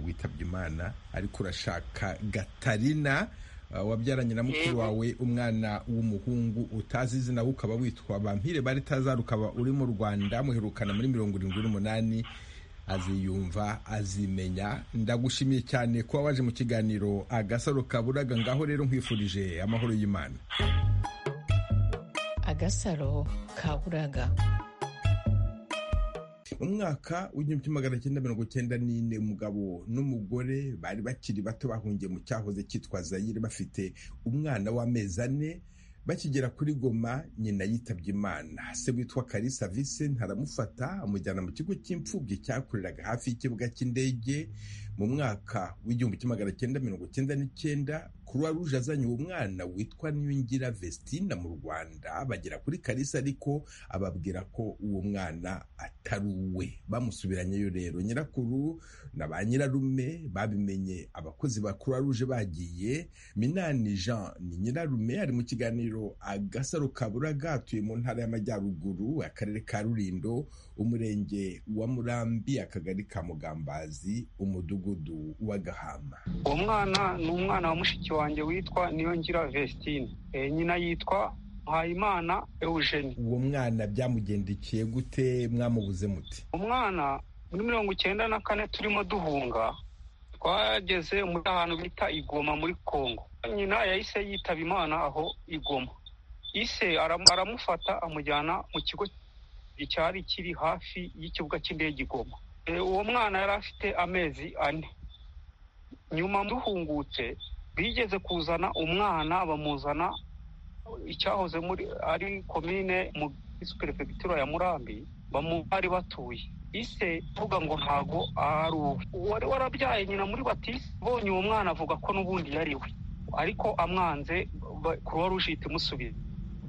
witabye imana ariko urashaka gatarina wabyaranye na mukuru wawe umwana w'umuhungu utazi izina we ukaba witwa bampire bari tazara ukaba uri mu rwanda muherukana muri mirongo irindwi n'umunani aziyumva azimenya ndagushimiye cyane kuba waje mu kiganiro agasaro kaburaga ngaho rero nkwifurije amahoro y'imana agasaro kaburaga mu mwaka w'igihumbi magana cyenda mirongo cyenda n'ine umugabo n'umugore bari bakiri bato bahungiye mu cyahoze cyitwa zayire bafite umwana w'amezi ane bakigera kuri goma nyina yitabye imana se witwa karisa visenti aramufata amujyana mu kigo cy'imfubyi cyakoreraga hafi y'ikibuga cy'indege mu mwaka w'igihumbi magana cyenda mirongo cyenda n'icyenda kuruwa ruje azanye uwo mwana witwa niyongira vestina mu rwanda bagera kuri karisa ariko ababwira ko uwo mwana atari uwe bamusubiranyeyo rero nyirakuru na ba nyirarume babimenye abakozi ba ruje bagiye minani jean ni nyirarume ari mu kiganiro agasaro kaburaga atuye mu ntara y'amajyaruguru akarere ka rurindo umurenge wa murambi akagari ka mugambazi umudugudu wa gahama uwo mwana ni umwana wa mushiki wanjye witwa niyongira vesitine nyina yitwa mpayimana eugenie uwo mwana byamugendekeye gute mwamubuze muti umwana muri mirongo icyenda na kane turimo duhunga twageze muri ahantu bita igoma muri kongo nyina yahise yitaba imana aho igoma ise aram- aramufata amujyana mu kigo cyari kiri hafi y'ikibuga cy'indege igoma Eh, uwo mwana yari afite amezi ane nyuma duhungutse bigeze kuzana umwana bamuzana icyahoze muri ari komine mu perefegitura ya murambi bamu bari batuye ise avuga ngo ntago ari uwe uwari warabyaye nyina muri batisi abonye uwo mwana avuga ko n'ubundi yari we ariko amwanze kuruwa ruje ihita imusubiza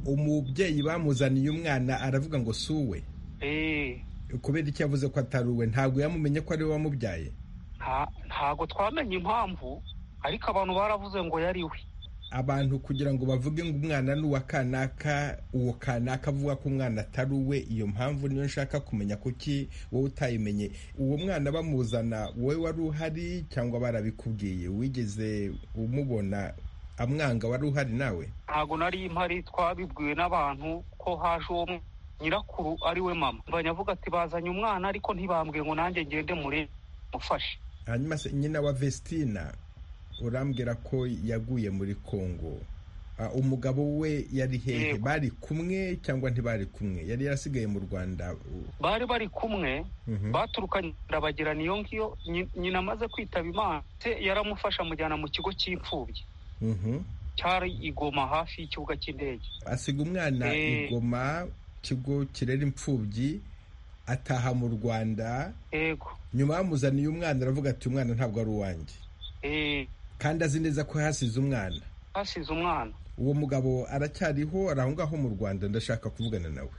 umubyeyi bamuzaniye umwana aravuga ngo si uwe eee kubera icyo yavuze ko atari uwe ntabwo yamumenye ko ari we wamubyaye nta- ntago twamenye impamvu ariko abantu baravuze ngo yari we abantu kugira ngo bavuge ngo umwana ni uwa kanaka uwo kanaka avuga ko umwana atari uwe iyo mpamvu niyo nshaka kumenya kuki wowe utayimenye uwo mwana bamuzana wowe wari uhari cyangwa barabikubwiye wigeze umubona amwanga wari uhari nawe ntago nari impari twabibwiwe n'abantu ko haje uwo mwana. nyirakuru ari we mama banyavuga ati bazanye umwana ariko ntibambwiye ngo nanjye ngende mure mufashe hanyuma se nyina wa vestina urambwira ko yaguye muri kongo Ah, umugabo we yari hehe Yego. bari kumwe cyangwa ntibari kumwe yari yarasigaye mu rwanda U- bari bari kumwe mhm. baturukanye bagira niyo ngiyo Nyi- nyina amaze kwitaba imana se yaramufasha amujyana mu kigo cy'imfubyi Mhm. cyari igoma hafi y'ikibuga cy'indege asiga umwana Eh. igoma kigo kirera imfubyi ataha mu rwanda yego nyuma bamuzaniye umwana aravuga ati umwana ntabwo ari uwanjye eh, kandi azi neza ko hasize umwana hasize umwana uwo mugabo aracyariho ari aho ngaho mu rwanda ndashaka kuvugana nawe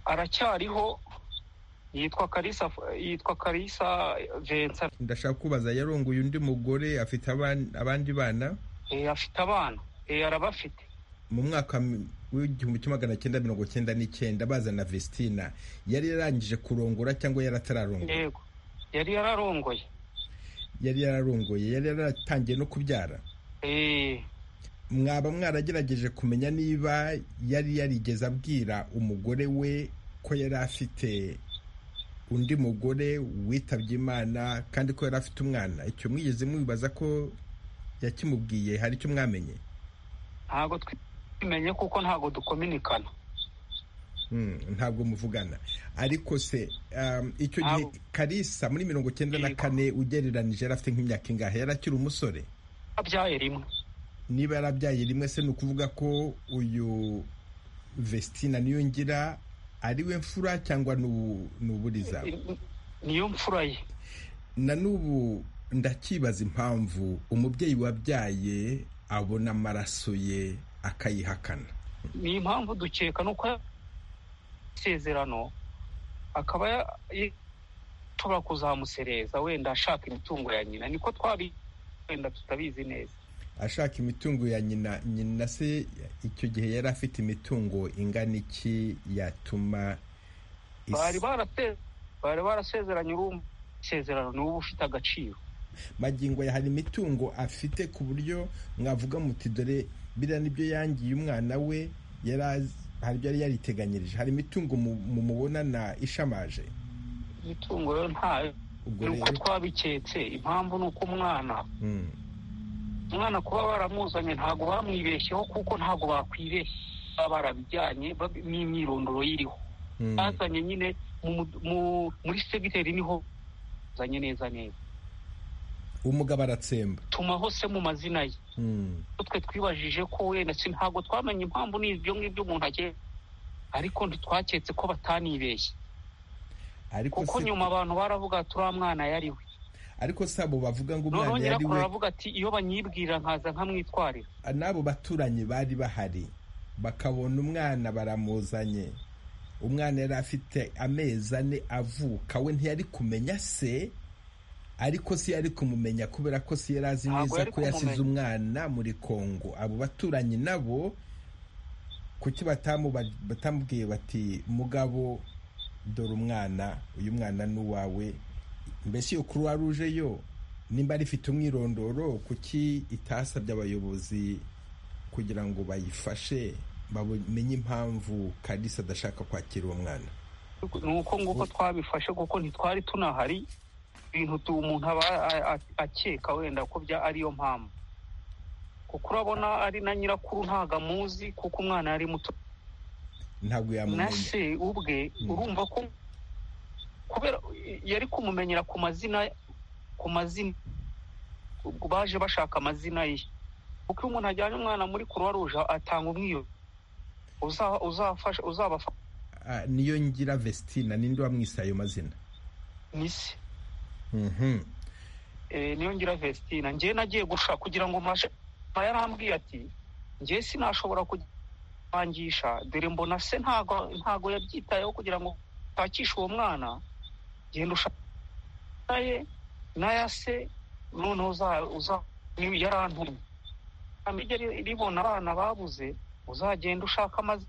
aracyariho yitwa karisa yitwa karisa vensa ndashaka kubaza yarongoye undi mugore afite aban- abandi bana Eh, afite abana Eh, arabafite mu mwaka mi- w'igihumbi kimwe magana cyenda mirongo cyenda n'icyenda bazana vestina yari yarangije kurongora cyangwa yari atararongoye yego yari yararongoye yari yararongoye yari yaratangiye no kubyara Eh, mwaba mwaragerageje kumenya niba yari yarigeze abwira umugore we ko yari afite undi mugore witabye imana kandi ko yari afite umwana icyo mwigeze mubibaza ko yakimubwiye hari icyo mwamenye ntago twimenye kuko ntago dukominikana Mm, ntabwo muvugana ariko se um, icyo gihe Ntabwo. karisa muri mirongo cyenda na Yego. kane ugereranije yari afite nk'imyaka ingahe yari akiri umusore abyaye rimwe niba yarabyaye rimwe se ni ukuvuga ko uyu vestina niyo ngira ari we mfura cyangwa n'ubu- n'uburiza niyo mfura ye na n'ubu ndakibaza impamvu umubyeyi wabyaye abona amaraso ye akayihakana ni impamvu dukeka nuko ya- isezerano akaba ya- ya- tuba kuzamusereza wenda ashaka imitungo ya nyina niko twabi wenda tutabizi neza ashaka imitungo ya nyina nyina se icyo gihe yari afite imitungo ingana iki yatuma is- bari barase bari barasezeranye urumva isezerano ni uba ufite agaciro magingo ya hari imitungo afite ku buryo mwavuga muti dore biriya nibyo yangiye umwana we yari azi- hari ibyo yari yariteganyirije hari imitungo mu- mu mubonana ishamaje imitungo rero ntayo ubwo ni uko rero twabiketse impamvu ni uko umwana Mm. umwana kuba baramuzanye ntabwo bamwibeshyeho kuko ntabwo bakwibeshye baba barabijyanye babi- n'imyirondoro yiriho Mm. bazanye nyine mu mu- mu- muri segiteri niho bazanye neza neza umugabo aratsemba tumaho se mu mazina ye Mm. twe twibajije ko wenda si ntabwo twamenye impamvu n'ibyo ngibyo umuntu agiye ariko ntitwaketse ko batanibeshye ariko kuko se nyuma abantu baravuga ati uriya mwana yari we ariko se abo bavuga ngo noneho umwana yari nyirakuru we aravuga ati iyo banyibwira nkaza nkamwitwarira n'abo baturanyi bari bahari bakabona umwana baramuzanye umwana yari afite amezi ane avuka we ntiyari kumenya se ariko si yari kumumenya kubera ko si yari azi Ntabwo neza yari ko yasize kumumenya. umwana muri kongo abo baturanyi nabo kuki batamu- batamubwiye bati mugabo dore umwana uyu mwana ni uwawe mbese iyo kuruwa ruje yo nimba rifite umwirondoro kuki itasabye abayobozi kugira ngo bayifashe bamenye impamvu kalisa adashaka kwakira uwo mwana ni uko nguko twabifashe kuko ntitwari tunahari ibintu tu- umuntu aba a- a- akeka wenda ko bya ariyo mpamvu kuko urabona ari na nyirakuru ntago amuzi kuko umwana yari muto ntabwo na yamumenya se ubwe Mm. urumva ko kubera yari kumumenyera ku mazina ku mazina baje bashaka amazina ye kuko iyo umuntu ajyanye umwana muri kuruwa ruje atanga umwiyo uza- uzafasha uzabafasha Ah, niyo ngira vestina ninde wamwise ayo mazina ni se Mhm. Eh, niyo ngira vestina njyewe nagiye gushaka kugira ngo mbashe mba yarambwiye ati njyewe sinashobora kubangisha dore mbona se ntago ntago yabyitayeho kugira ngo ntakishe uwo mwana genda ushaka naye n'aya se noneho uza uza niyo yarantumye amijya ri- ribona abana babuze uzagenda ushaka amazi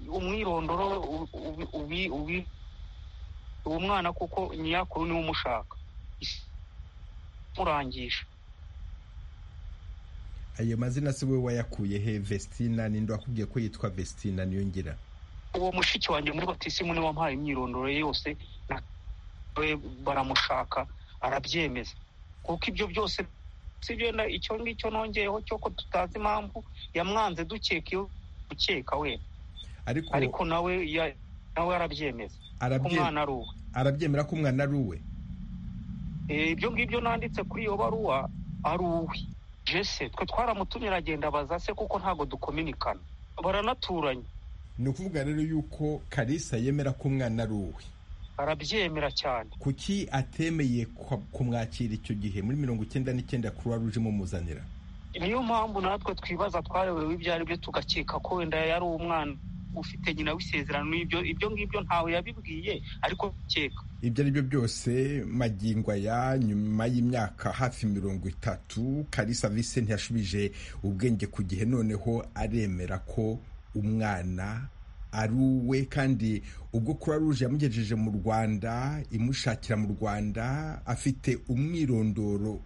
umwirondoro u- ubi- ubi- ubi- uwo mwana kuko nyirakuru niwe umushaka murangisha ayo mazina si we wayakuye he vestina ninde wakubwiye ko yitwa vestina niyo ngira uwo mushiki wanjye muri batisimu niwe wampaye imyirondoro ye yose na we baramushaka arabyemeza kuko ibyo byose sibyo na- icyo ngicyo nongeyeho cyo ko tutazi impamvu yamwanze dukeka iyo dukeka we ariko nawe ya- nawe arabyemeza ko arabye- umwana ari uwe arabyemera ko umwana ari uwe Eh, ibyo ngibyo nanditse kuri iyo baruwa ari uwe jese twe twaramutumira agenda abaza se kuko ntabwo dukominikana baranaturanye ni ukuvuga rero yuko kalisa yemera ko umwana ari uwe arabyemera cyane kuki atemeye kwa- kumwakira icyo gihe muri mirongo icyenda n'icyenda kuruwa ruje imumuzanira niyo mpamvu natwe twibaza twayobewe ibyo ari byo tugakeka ko wenda yari umwana ufite nyina w'isezerano ibyo ibyo ngibyo ntawe yabibwiye ariko keka ibyo ari byo byose magingo aya nyuma y'imyaka hafi mirongo itatu kalisa vise ntiyashubije ubwenge ku gihe noneho aremera ko umwana ari uwe kandi ubwo kuruwa ruje yamugejeje mu rwanda imushakira mu rwanda afite umwirondoro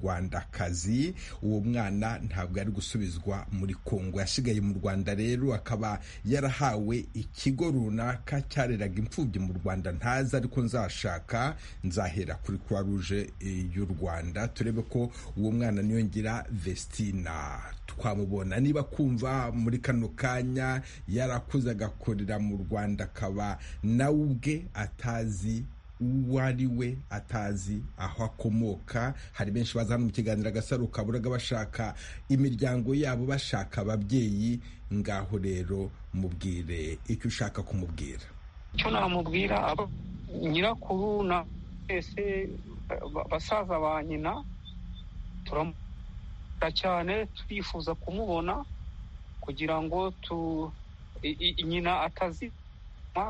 w'ubunyarwandakazi uwo mwana ntabwo yari gusubizwa muri kongo yasigaye mu rwanda rero akaba yarahawe ikigo runaka cyareraga imfubyi mu rwanda ntazi ariko nzashaka nzahera kuri croix rouge eh, y'u rwanda turebe ko uwo mwana niyo ngira vestina twamubona niba kumva muri kano kanya yarakuze agakorera mu rwanda akaba nawe ubwe atazi uwo ari we atazi aho akomoka hari benshi baza hano mu kiganiro agasaro kaburaga bashaka imiryango yabo bashaka ababyeyi ngaho rero mubwire icyo ushaka kumubwira icyo namubwira aba nyirakuru na twese ba- basaza ba nyina turamukunda cyane turifuza kumubona kugira ngo tu i- i- nyina atazima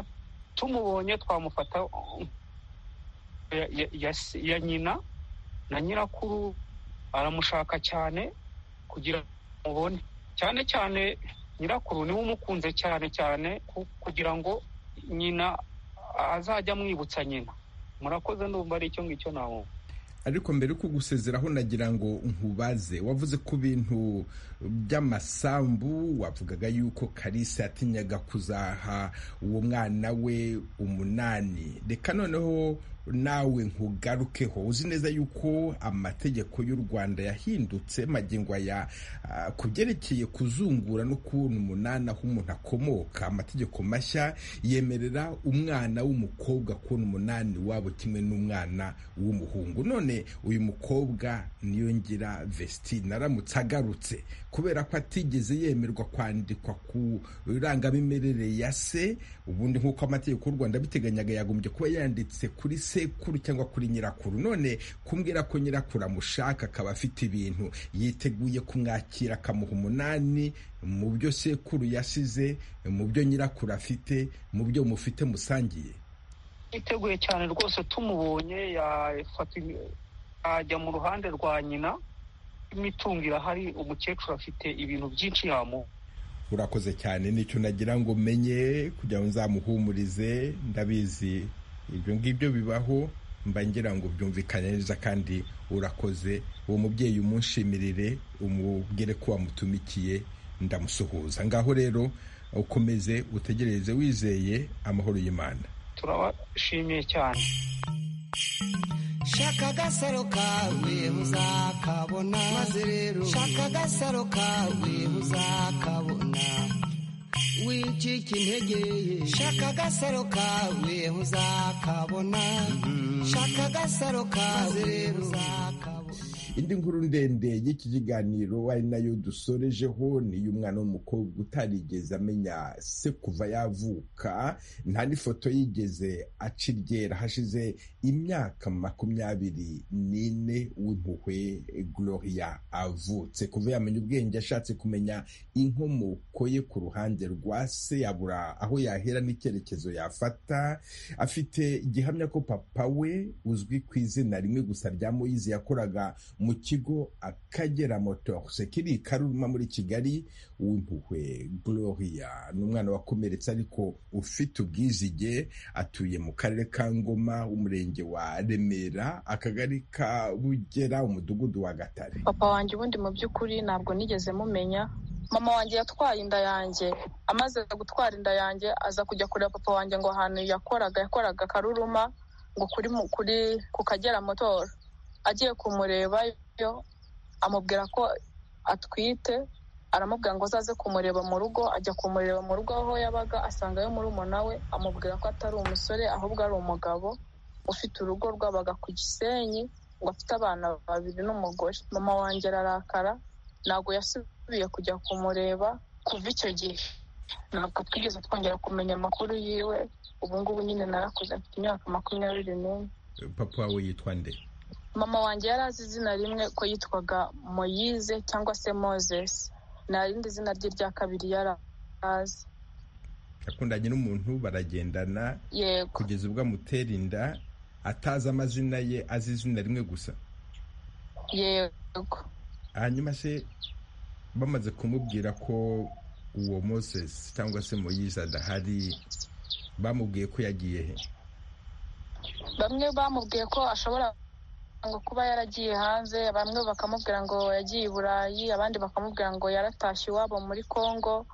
tumubonye twamufata uh, ya- ya- ya se- ya nyina na nyirakuru aramushaka cyane kugira ngo mubone cyane cyane nyirakuru niwe umukunze cyane cyane ku- kugira ngo nyina azajya amwibutsa nyina murakoze ndumva ari icyo ngicyo nawe ariko mbere yo kugusezeraho nagira ngo nkubaze wavuze ku bintu by'amasambu wavugaga yuko kalisa yatinyaga kuzaha uwo mwana we umunani reka noneho nawe nkugarukeho uzi neza yuko amategeko y'u rwanda yahindutse magingo aya ah, ku byerekeye kuzungura no kubona umunani aho umuntu akomoka amategeko mashya yemerera umwana w'umukobwa kubona umunani wabo kimwe n'umwana w'umuhungu none uyu mukobwa niyo ngira vestina aramutse agarutse kubera ko atigeze yemerwa kwandikwa ku irangamimerere ya se ubundi nk'uko amategeko y'u rwanda abiteganyaga yagombye kuba yanditse kuri se sekuru cyangwa kuri nyirakuru none kumbwira ko nyirakuru amushaka akaba afite ibintu yiteguye kumwakira akamuha umunani mu byo sekuru yasize mu byo nyirakuru afite mu byo mufite musangiye yiteguye cyane rwose tumubonye yajya mu ruhande rwa nyina imitungo irahari umukecuru afite ibintu byinshi yamuha urakoze cyane nicyo nagira ngo menye kugira ngo nzamuhumurize ndabizi ibyo ngibyo bibaho mba ngira ngo byumvikane neza kandi urakoze uwo mubyeyi umunshimirire umubwire ko wamutumikiye ndamusuhuza ngaho rero ukomeze utegereze wizeye amahoro y'imana turabashimiye cyane shaka agasaro kawe muzakabona maze rero shaka agasaro kawe muzakabona wicika intege shaka agasaro kawe muzakabona shaka agasaro kawe rero uzakabona indi nkuru ndende y'iki kiganiro ari nayo dusorejeho ni iy'umwana w'umukobwa utarigeze amenya se kuva yavuka nta n'ifoto yigeze aciryera hashize imyaka makumyabiri n'ine w'impuhwe gloria avutse kuva yamenya ubwenge ashatse kumenya inkomoko ye ku ruhande rwa se yabura aho yahera n'icyerekezo yafata afite gihamya ko papa we uzwi ku izina rimwe gusa rya moyizi yakoraga mu kigo akagera motors kiri karuruma muri kigali w'impuhwe gloria ni umwana wakomeretse ariko ufite ubwizige atuye mu karere ka ngoma umurenge wa remera akagari ka bugera umudugudu wa gatare papa wanjye ubundi mu by'ukuri ntabwo nigeze mumenya mama wanjye yatwaye inda yanjye amaze gutwara inda yanjye aza kujya kureba papa wanjye ngo ahantu yakoraga yakoraga karuruma ngo kuri kuri ku kagera motoro agiye kumurebayo amubwira ko atwite aramubwira ngo azaze kumureba mu rugo ajya kumureba mu rugo aho yabaga asangayo murumuna we amubwira ko atari umusore ahubwo ari umugabo ufite urugo rwabaga ku gisenyi ngo afite abana babiri n'umugore mama wanjye ararakara ntabwo yasubiye kujya kumureba kuva icyo gihe ntabwo twigeze twongera kumenya amakuru yiwe ubu ngubu nyine narakuze afite imyaka makumyabiri n'ine papa wawe yitwa nde mama wanjye yari azi izina rimwe ko yitwaga moyize cyangwa se moses nta rindi zina rye rya kabiri yari azi yakundanye n'umuntu baragendana kugeza ubwo amutera inda atazi amazina ye azi izina rimwe gusa yego hanyuma se bamaze kumubwira ko uwo moses cyangwa se moyize adahari bamubwiye ko yagiye he bamwe bamubwiye ko ashobora ngo kuba yaragiye hanze bamwe bakamubwira ngo yagiye i burayi abandi bakamubwira ngo yaratashye iwabo muri congo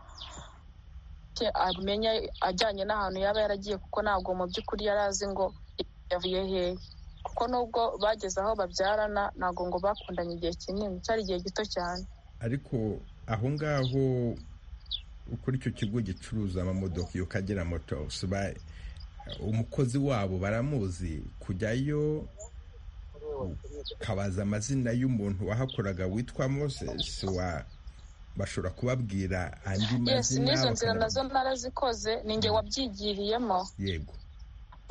amenya ajyanye n'ahantu yaba yaragiye kuko ntabwo mu by'ukuri yari azi ngo yavuye hehe kuko nubwo bageze aho babyarana ntabwo ngo bakundanye igihe kinini cyari igihe gito cyane ariko aho ngaho kuri icyo kigo gicuruza amamodoka iyo kagera motosi umukozi wabo baramuzi kujyayo ukabaza amazina y'umuntu wahakoraga witwa moses wa bashobora kubabwira andi mazina n'izo nzira nazo narazikoze ni nge wabyigiriyemo yego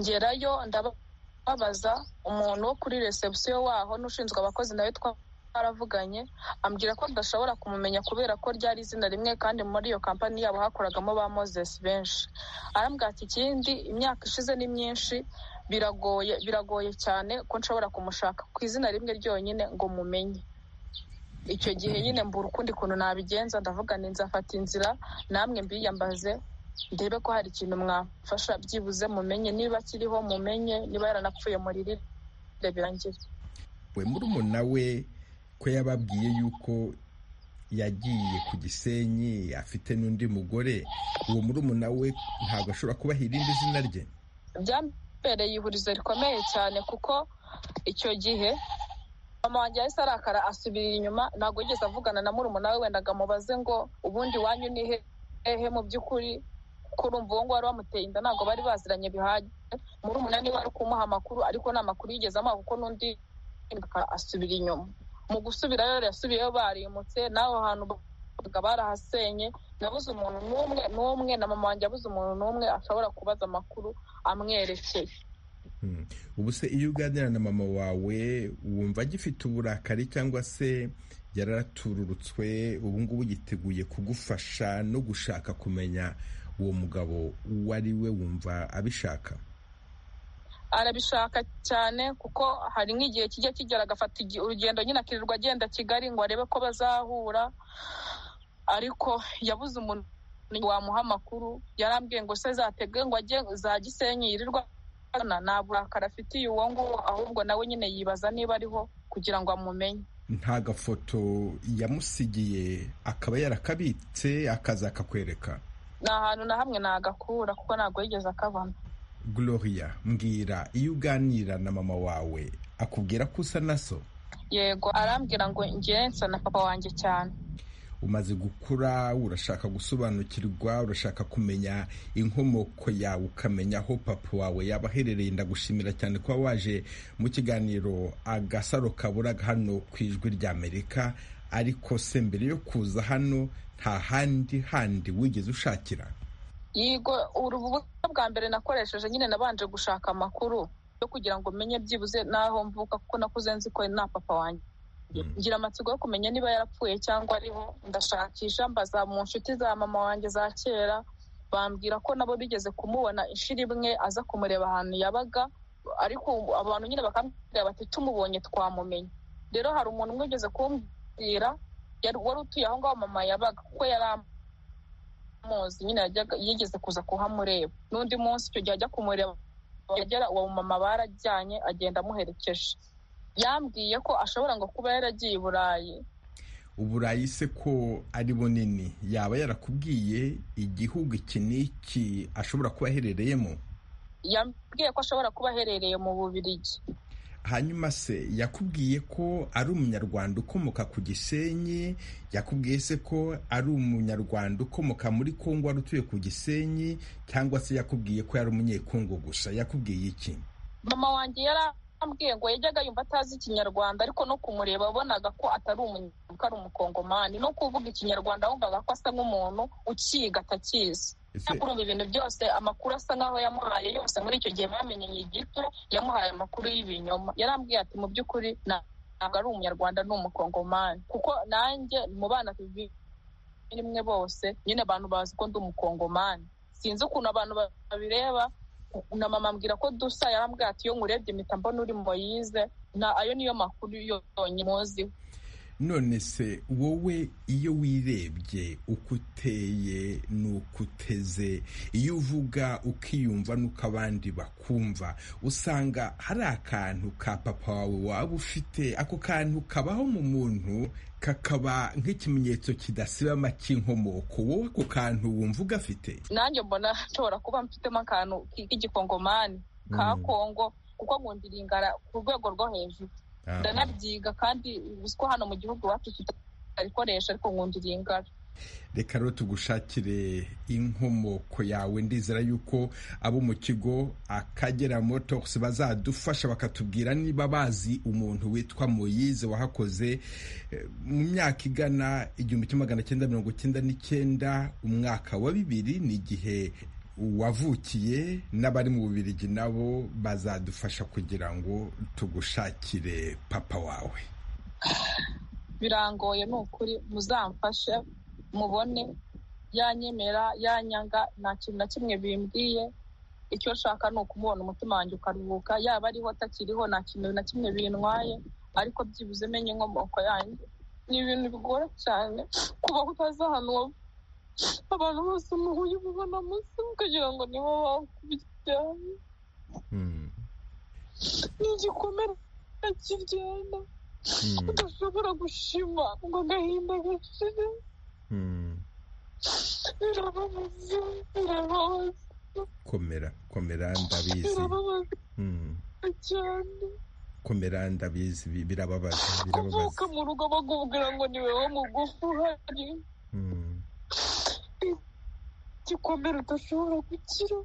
ngerayo ndababaza umuntu wo kuri resebusiyo waho n'ushinzwe abakozi nawe twaravuganye ambwira ko ndashobora kumumenya kubera ko ryari izina rimwe kandi muri iyo kampani yabo hakoragamo ba moses benshi arambwira ati ikindi imyaka ishize ni myinshi biragoye biragoye cyane ko nshobora kumushaka ku izina rimwe ryonyine ngo mumenye icyo gihe nyine mbura ukundi kuntu nabigenza ndavuga ni nzafata inzira namwe mbiyambaze ndebe ko hari ikintu mwafasha byibuze mumenye niba akiriho mumenye niba yaranapfuye muririre birangire we murumuna we ko yababwiye yuko yagiye ku gisenyi afite n'undi mugore uwo murumuna we ntabwo ashobora kubaha irindi zina rye bereye ihurizo rikomeye cyane kuko icyo gihe mama wanjye yahise arakara asubirira inyuma ntabwo yigeze avugana na murumuna we wenda amubaze ngo ubundi wanyu ni hehe mu by'ukuri kurumva uwo nguwo wari wamuteye inda ntabwo bari baziranye bihagije murumuna niwe wari kumuha amakuru ariko nta makuru yigeze amuha kuko n'undi asubira inyuma mu gusubirayo yasubiyeyo barimutse n'aho hantu barahasenye nabuze umuntu n'umwe n'umwe na mama wanjye yabuze umuntu n'umwe ashobora kubaza amakuru amwerekeye ubu se iyo uganira na mama wawe wumva agifite uburakari cyangwa se yararatururutswe ubu ngubu yiteguye kugufasha no gushaka kumenya uwo mugabo uwo ari we wumva abishaka arabishaka cyane kuko hari nk'igihe kijya kigera agafata urugendo nyine akirirwa agenda kigali ngo arebe ko bazahura ariko yabuze umuntu wamuha amakuru yarambwiye ngo se zatege ngo ajye za gisenyi yirirwa nta burakari afitiye uwo nguwo ahubwo nawe nyine yibaza niba ariho kugira ngo amumenye nta gafoto yamusigiye akaba yarakabitse akazakakwereka ni ahantu na hamwe nagakura kuko ntabwo yigeze akabona gloria mbwira iyo uganira na mama wawe akubwira ko usa na so yego arambwira ngo ngensa na papa wanjye cyane umaze gukura urashaka gusobanukirwa urashaka kumenya inkomoko yawe ukamenya aho papa wawe yaba aherereye ndagushimira cyane kuba waje mu kiganiro agasaro kaburaga hano ku ijwi ry'amerika ariko se mbere yo kuza hano nta handi handi wigeze ushakira yego urubuga bwa mbere nakoresheje nyine nabanje gushaka amakuru yo kugira ngo menye byibuze n'aho mvuka kuko nakuze nzi ko na papa wanjye ngira amatsiko yo kumenya niba yarapfuye cyangwa ariho ndashakisha mbaza mu nshuti za mama wanjye za kera bambwira ko nabo bigeze kumubona inshuro imwe aza kumureba ahantu yabaga ariko abantu nyine bakambwira bati tumubonye twamumenye rero hari umuntu umwe ugeze kumbwira wari utuye aho ngaho mama yabaga kuko yari amuzi nyine yigeze kuza kuhamureba n'undi munsi icyo gihe ajya kumureba yagera uwo mama barajyanye agenda amuherekeje yambwiye ko ashobora ngo kuba yaragiye i burayi uburayi se ko ari bunini yaba yarakubwiye igihugu iki n'iki ashobora kuba aherereyemo yambwiye ko ashobora kuba aherereye mu bubirigi hanyuma se yakubwiye ko ari umunyarwanda ukomoka ku gisenyi yakubwiye se ko ari umunyarwanda ukomoka muri kongo wari utuye ku gisenyi cyangwa se yakubwiye ko yari umunyekongo gusa yakubwiye iki mama wanjye yarambwiye ngo yajyaga yumva atazi ikinyarwanda ariko no kumureba abonaga ko atari umunyarwanda ari umukongomani no kuvuga ikinyarwanda ahubwaga ko asa nk'umuntu ukiga atakizi kurumva ibintu byose amakuru asa nk'aho yamuhaye yose muri icyo gihe bamenyeye igito yamuhaye amakuru y'ibinyoma yarambwiye ati mu by'ukuri ntabwo ari umunyarwanda ni umukongomani kuko nanjye mu bana rimwe bose nyine abantu bazi ko ndi umukongomani sinzi ukuntu abantu babireba na mama mbwira ko dusa yarambwiye ati iyo nkurebye mpita mbona uri moyize ayo niyo makuru yonyine muziho none se wowe iyo wirebye uko uteye n'uko uteze iyo uvuga ukiyumva n'uko abandi bakumva usanga hari akantu ka papa wawe waba ufite ako kantu kabaho mu muntu kakaba nk'ikimenyetso kidasibama cy'inkomoko wowe ako kantu wumva ugafite nanjye mbona nshobora kuba mfitemo akantu k'igikongomani ka kongo kuko nkundiringara ku rwego rwo hejuru ndanabyiga kandi uzi ko hano mu gihugu iwacu tutarikoresha ariko nkundiriye ingara reka rero tugushakire inkomoko yawe ndizera yuko abo mu kigo akagera motosi bazadufasha bakatubwira niba bazi umuntu witwa moyize wahakoze mu myaka igana igihumbi kimwe magana cyenda mirongo icyenda n'icyenda umwaka wa bibiri ni igihe wavukiye n'abari mu bubirigi nabo bazadufasha kugira ngo tugushakire papa wawe birangoye ni ukuri muzamfashe mubone yanyemera yanyanga nta kintu na kimwe bimbwiye icyo nshaka ni ukumubona umutima wanjye ukaruhuka yaba ariho atakiriho nta kintu na kimwe bintwaye ariko byibuze menye inkomoko yanjye ni ibintu bigora cyane kuba utazi ahantu abantu bose muhuye umubona munsi kugira ngo nibo bakubyane ni igikomere kiryana udashobora gushima ngo agahinda gashire birababaza birababaza komera komera ndabizi birababaza cyane komera ndabizi birababaza kuvuka mu rugo bakubwira ngo ni wowe mugufi uhari igikomere udashobora gukira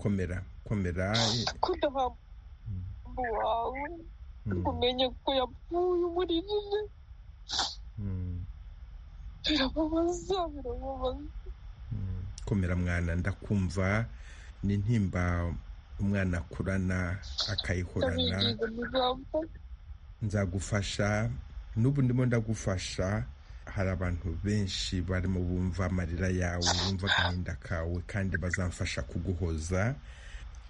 komera komera kudahambu wawe umenye ko yapfuye umuririre birababaza birababaza komera mwana ndakumva ni intimba umwana akurana akayikorana nzagufasha n'ubu ndimo ndagufasha hari abantu benshi barimo bumva amarira yawe bumva agahinda kawe kandi bazamfasha kuguhoza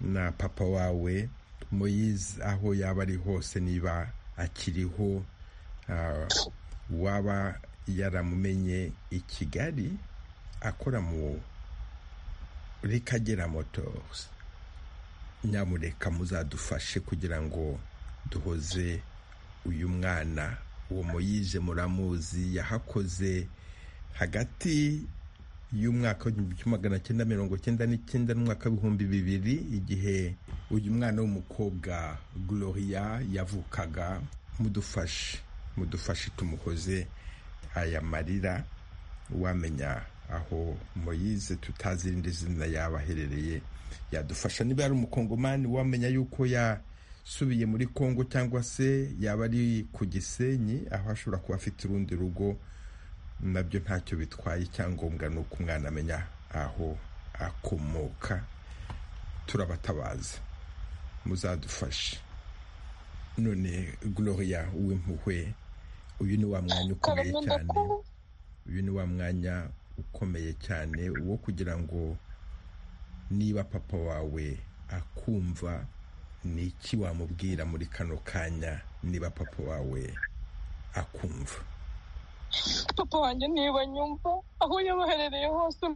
na papa wawe muyizi aho yaba ari hose niba akiriho waba yaramumenye i kigali akora muri kagera motozi nyamureka muzadufashe kugira ngo duhoze uyu mwana uwo muyize muramuzi yahakoze hagati y'umwaka w'igihumbi kimwe magana cyenda mirongo cyenda n'icyenda n'umwaka w'ibihumbi bibiri igihe uyu mwana w'umukobwa gloria yavukaga mudufashe mudufashe tumuhoze aya marira wamenya aho moyize tutazi irindi zina yaba aherereye yadufasha niba yari umukongomani wamenya yuko yasubiye muri kongo cyangwa se yaba ari ku gisenyi aho ashobora kuba afite urundi rugo nabyo ntacyo bitwaye icyangombwa ni uko umwana amenya aho akomoka turabatabaza muzadufashe none gloria w'impuhwe uyu ni wa mwanya ukomeye cyane uyu ni wa mwanya ukomeye cyane wo kugira ngo niba papa wawe akumva ni iki wamubwira muri kano kanya niba papa wawe akumva papa wanjye niba nyumva aho yabaherereye hose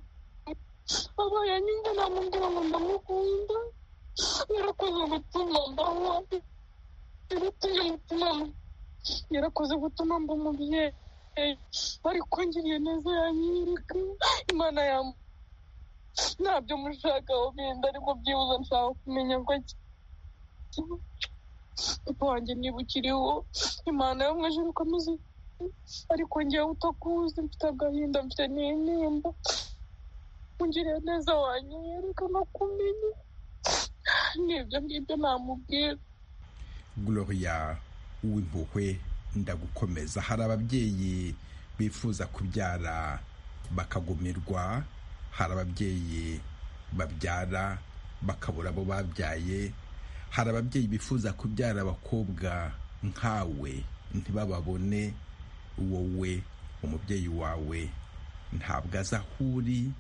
aba yanyumva namubwira ngo ndamukunda yarakoze gutuma mbaho yarakoze gutuma mba umubyeyi ariko ngiriye neza yanyereka imana yamba ntabyo mushakaho bindi ariko byibuze nshaka kumenya ko papa wanjye niba ukiriho imana yo mu ijoro ikomeze ariko ngewe utakuzi mfite agahinda mfite n'intimba ungiriye neza wanyereka no kumenya n'ibyo ngibyo namubwira gloria w'impuhwe ndagukomeza hari ababyeyi bifuza kubyara bakagumirwa hari ababyeyi babyara bakabura abo babyaye hari ababyeyi bifuza kubyara abakobwa nkawe ntibababone wowe umubyeyi wawe ntabwo azi aho uri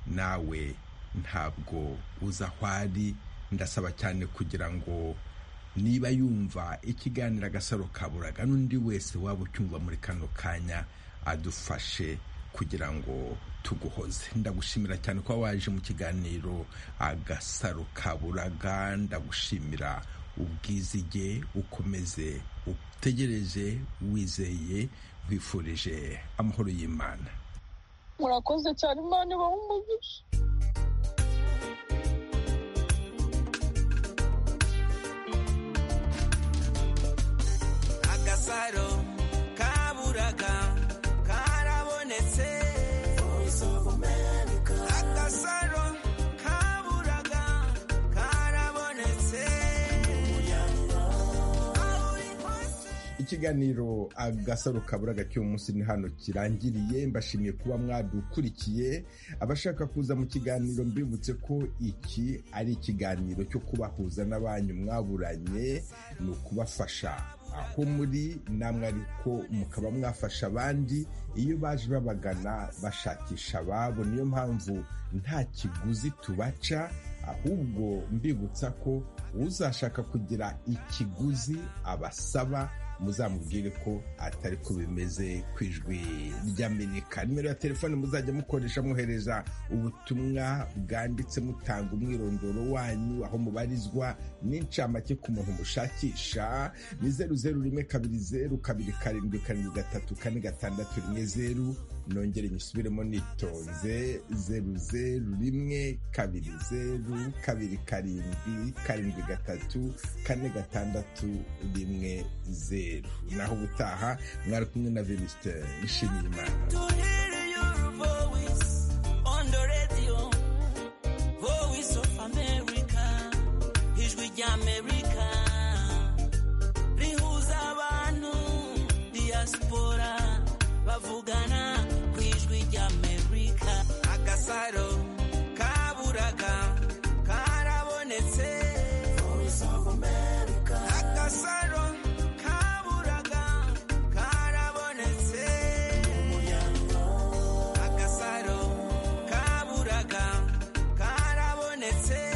nawe ntabwo uzi aho ari ndasaba cyane kugira ngo niba yumva ikiganiro agasaro kaburaga n'undi wese waba ucyumva muri kano kanya adufashe kugira ngo tuguhoze ndagushimira cyane ko waje mu kiganiro agasaro kaburaga ndagushimira ubwizige ukomeze utegereje wizeye wifurije amahoro y'imana murakoze cyane imana ibahe umugisha agasaro kaburaga karabonetse agasaro kaburaga karabonetse ikiganiro agasaro kaburaga cy'uyu munsi ni hano kirangiriye mbashimiye kuba mwadukurikiye abashaka kuza mu kiganiro mbibutse ko iki ari ikiganiro cyo kubahuza n'abanyu mwaburanye ni ukubafasha aho muri namwe ariko mukaba mwafasha abandi iyo baje babagana bashakisha ababo niyo mpamvu nta kiguzi tubaca ahubwo mbibutsa ko uzashaka kugira ikiguzi abasaba muzamubwire ko atari ko bimeze ku ijwi ry'amerika nimero ya telefone muzajya mukoresha mwohereza ubutumwa bwanditse mutanga umwirondoro wanyu aho mubarizwa n'incamake ku muntu mushakisha ni zeru zeru rimwe kabiri zeru kabiri karindwi karindwi gatatu kane gatandatu rimwe zeru nongere nyisubiremo nitonze zeru zeru rimwe kabiri zeru kabiri karindwi karindwi gatatu kane gatandatu rimwe zeru naho ubutaha mwari kumwe na venisite nshimiye imana ijwi ry'amerika rihuza abantu diaspora bavugana ku ijwi ry'amerika agasaro kaburaga karabonetse babonetse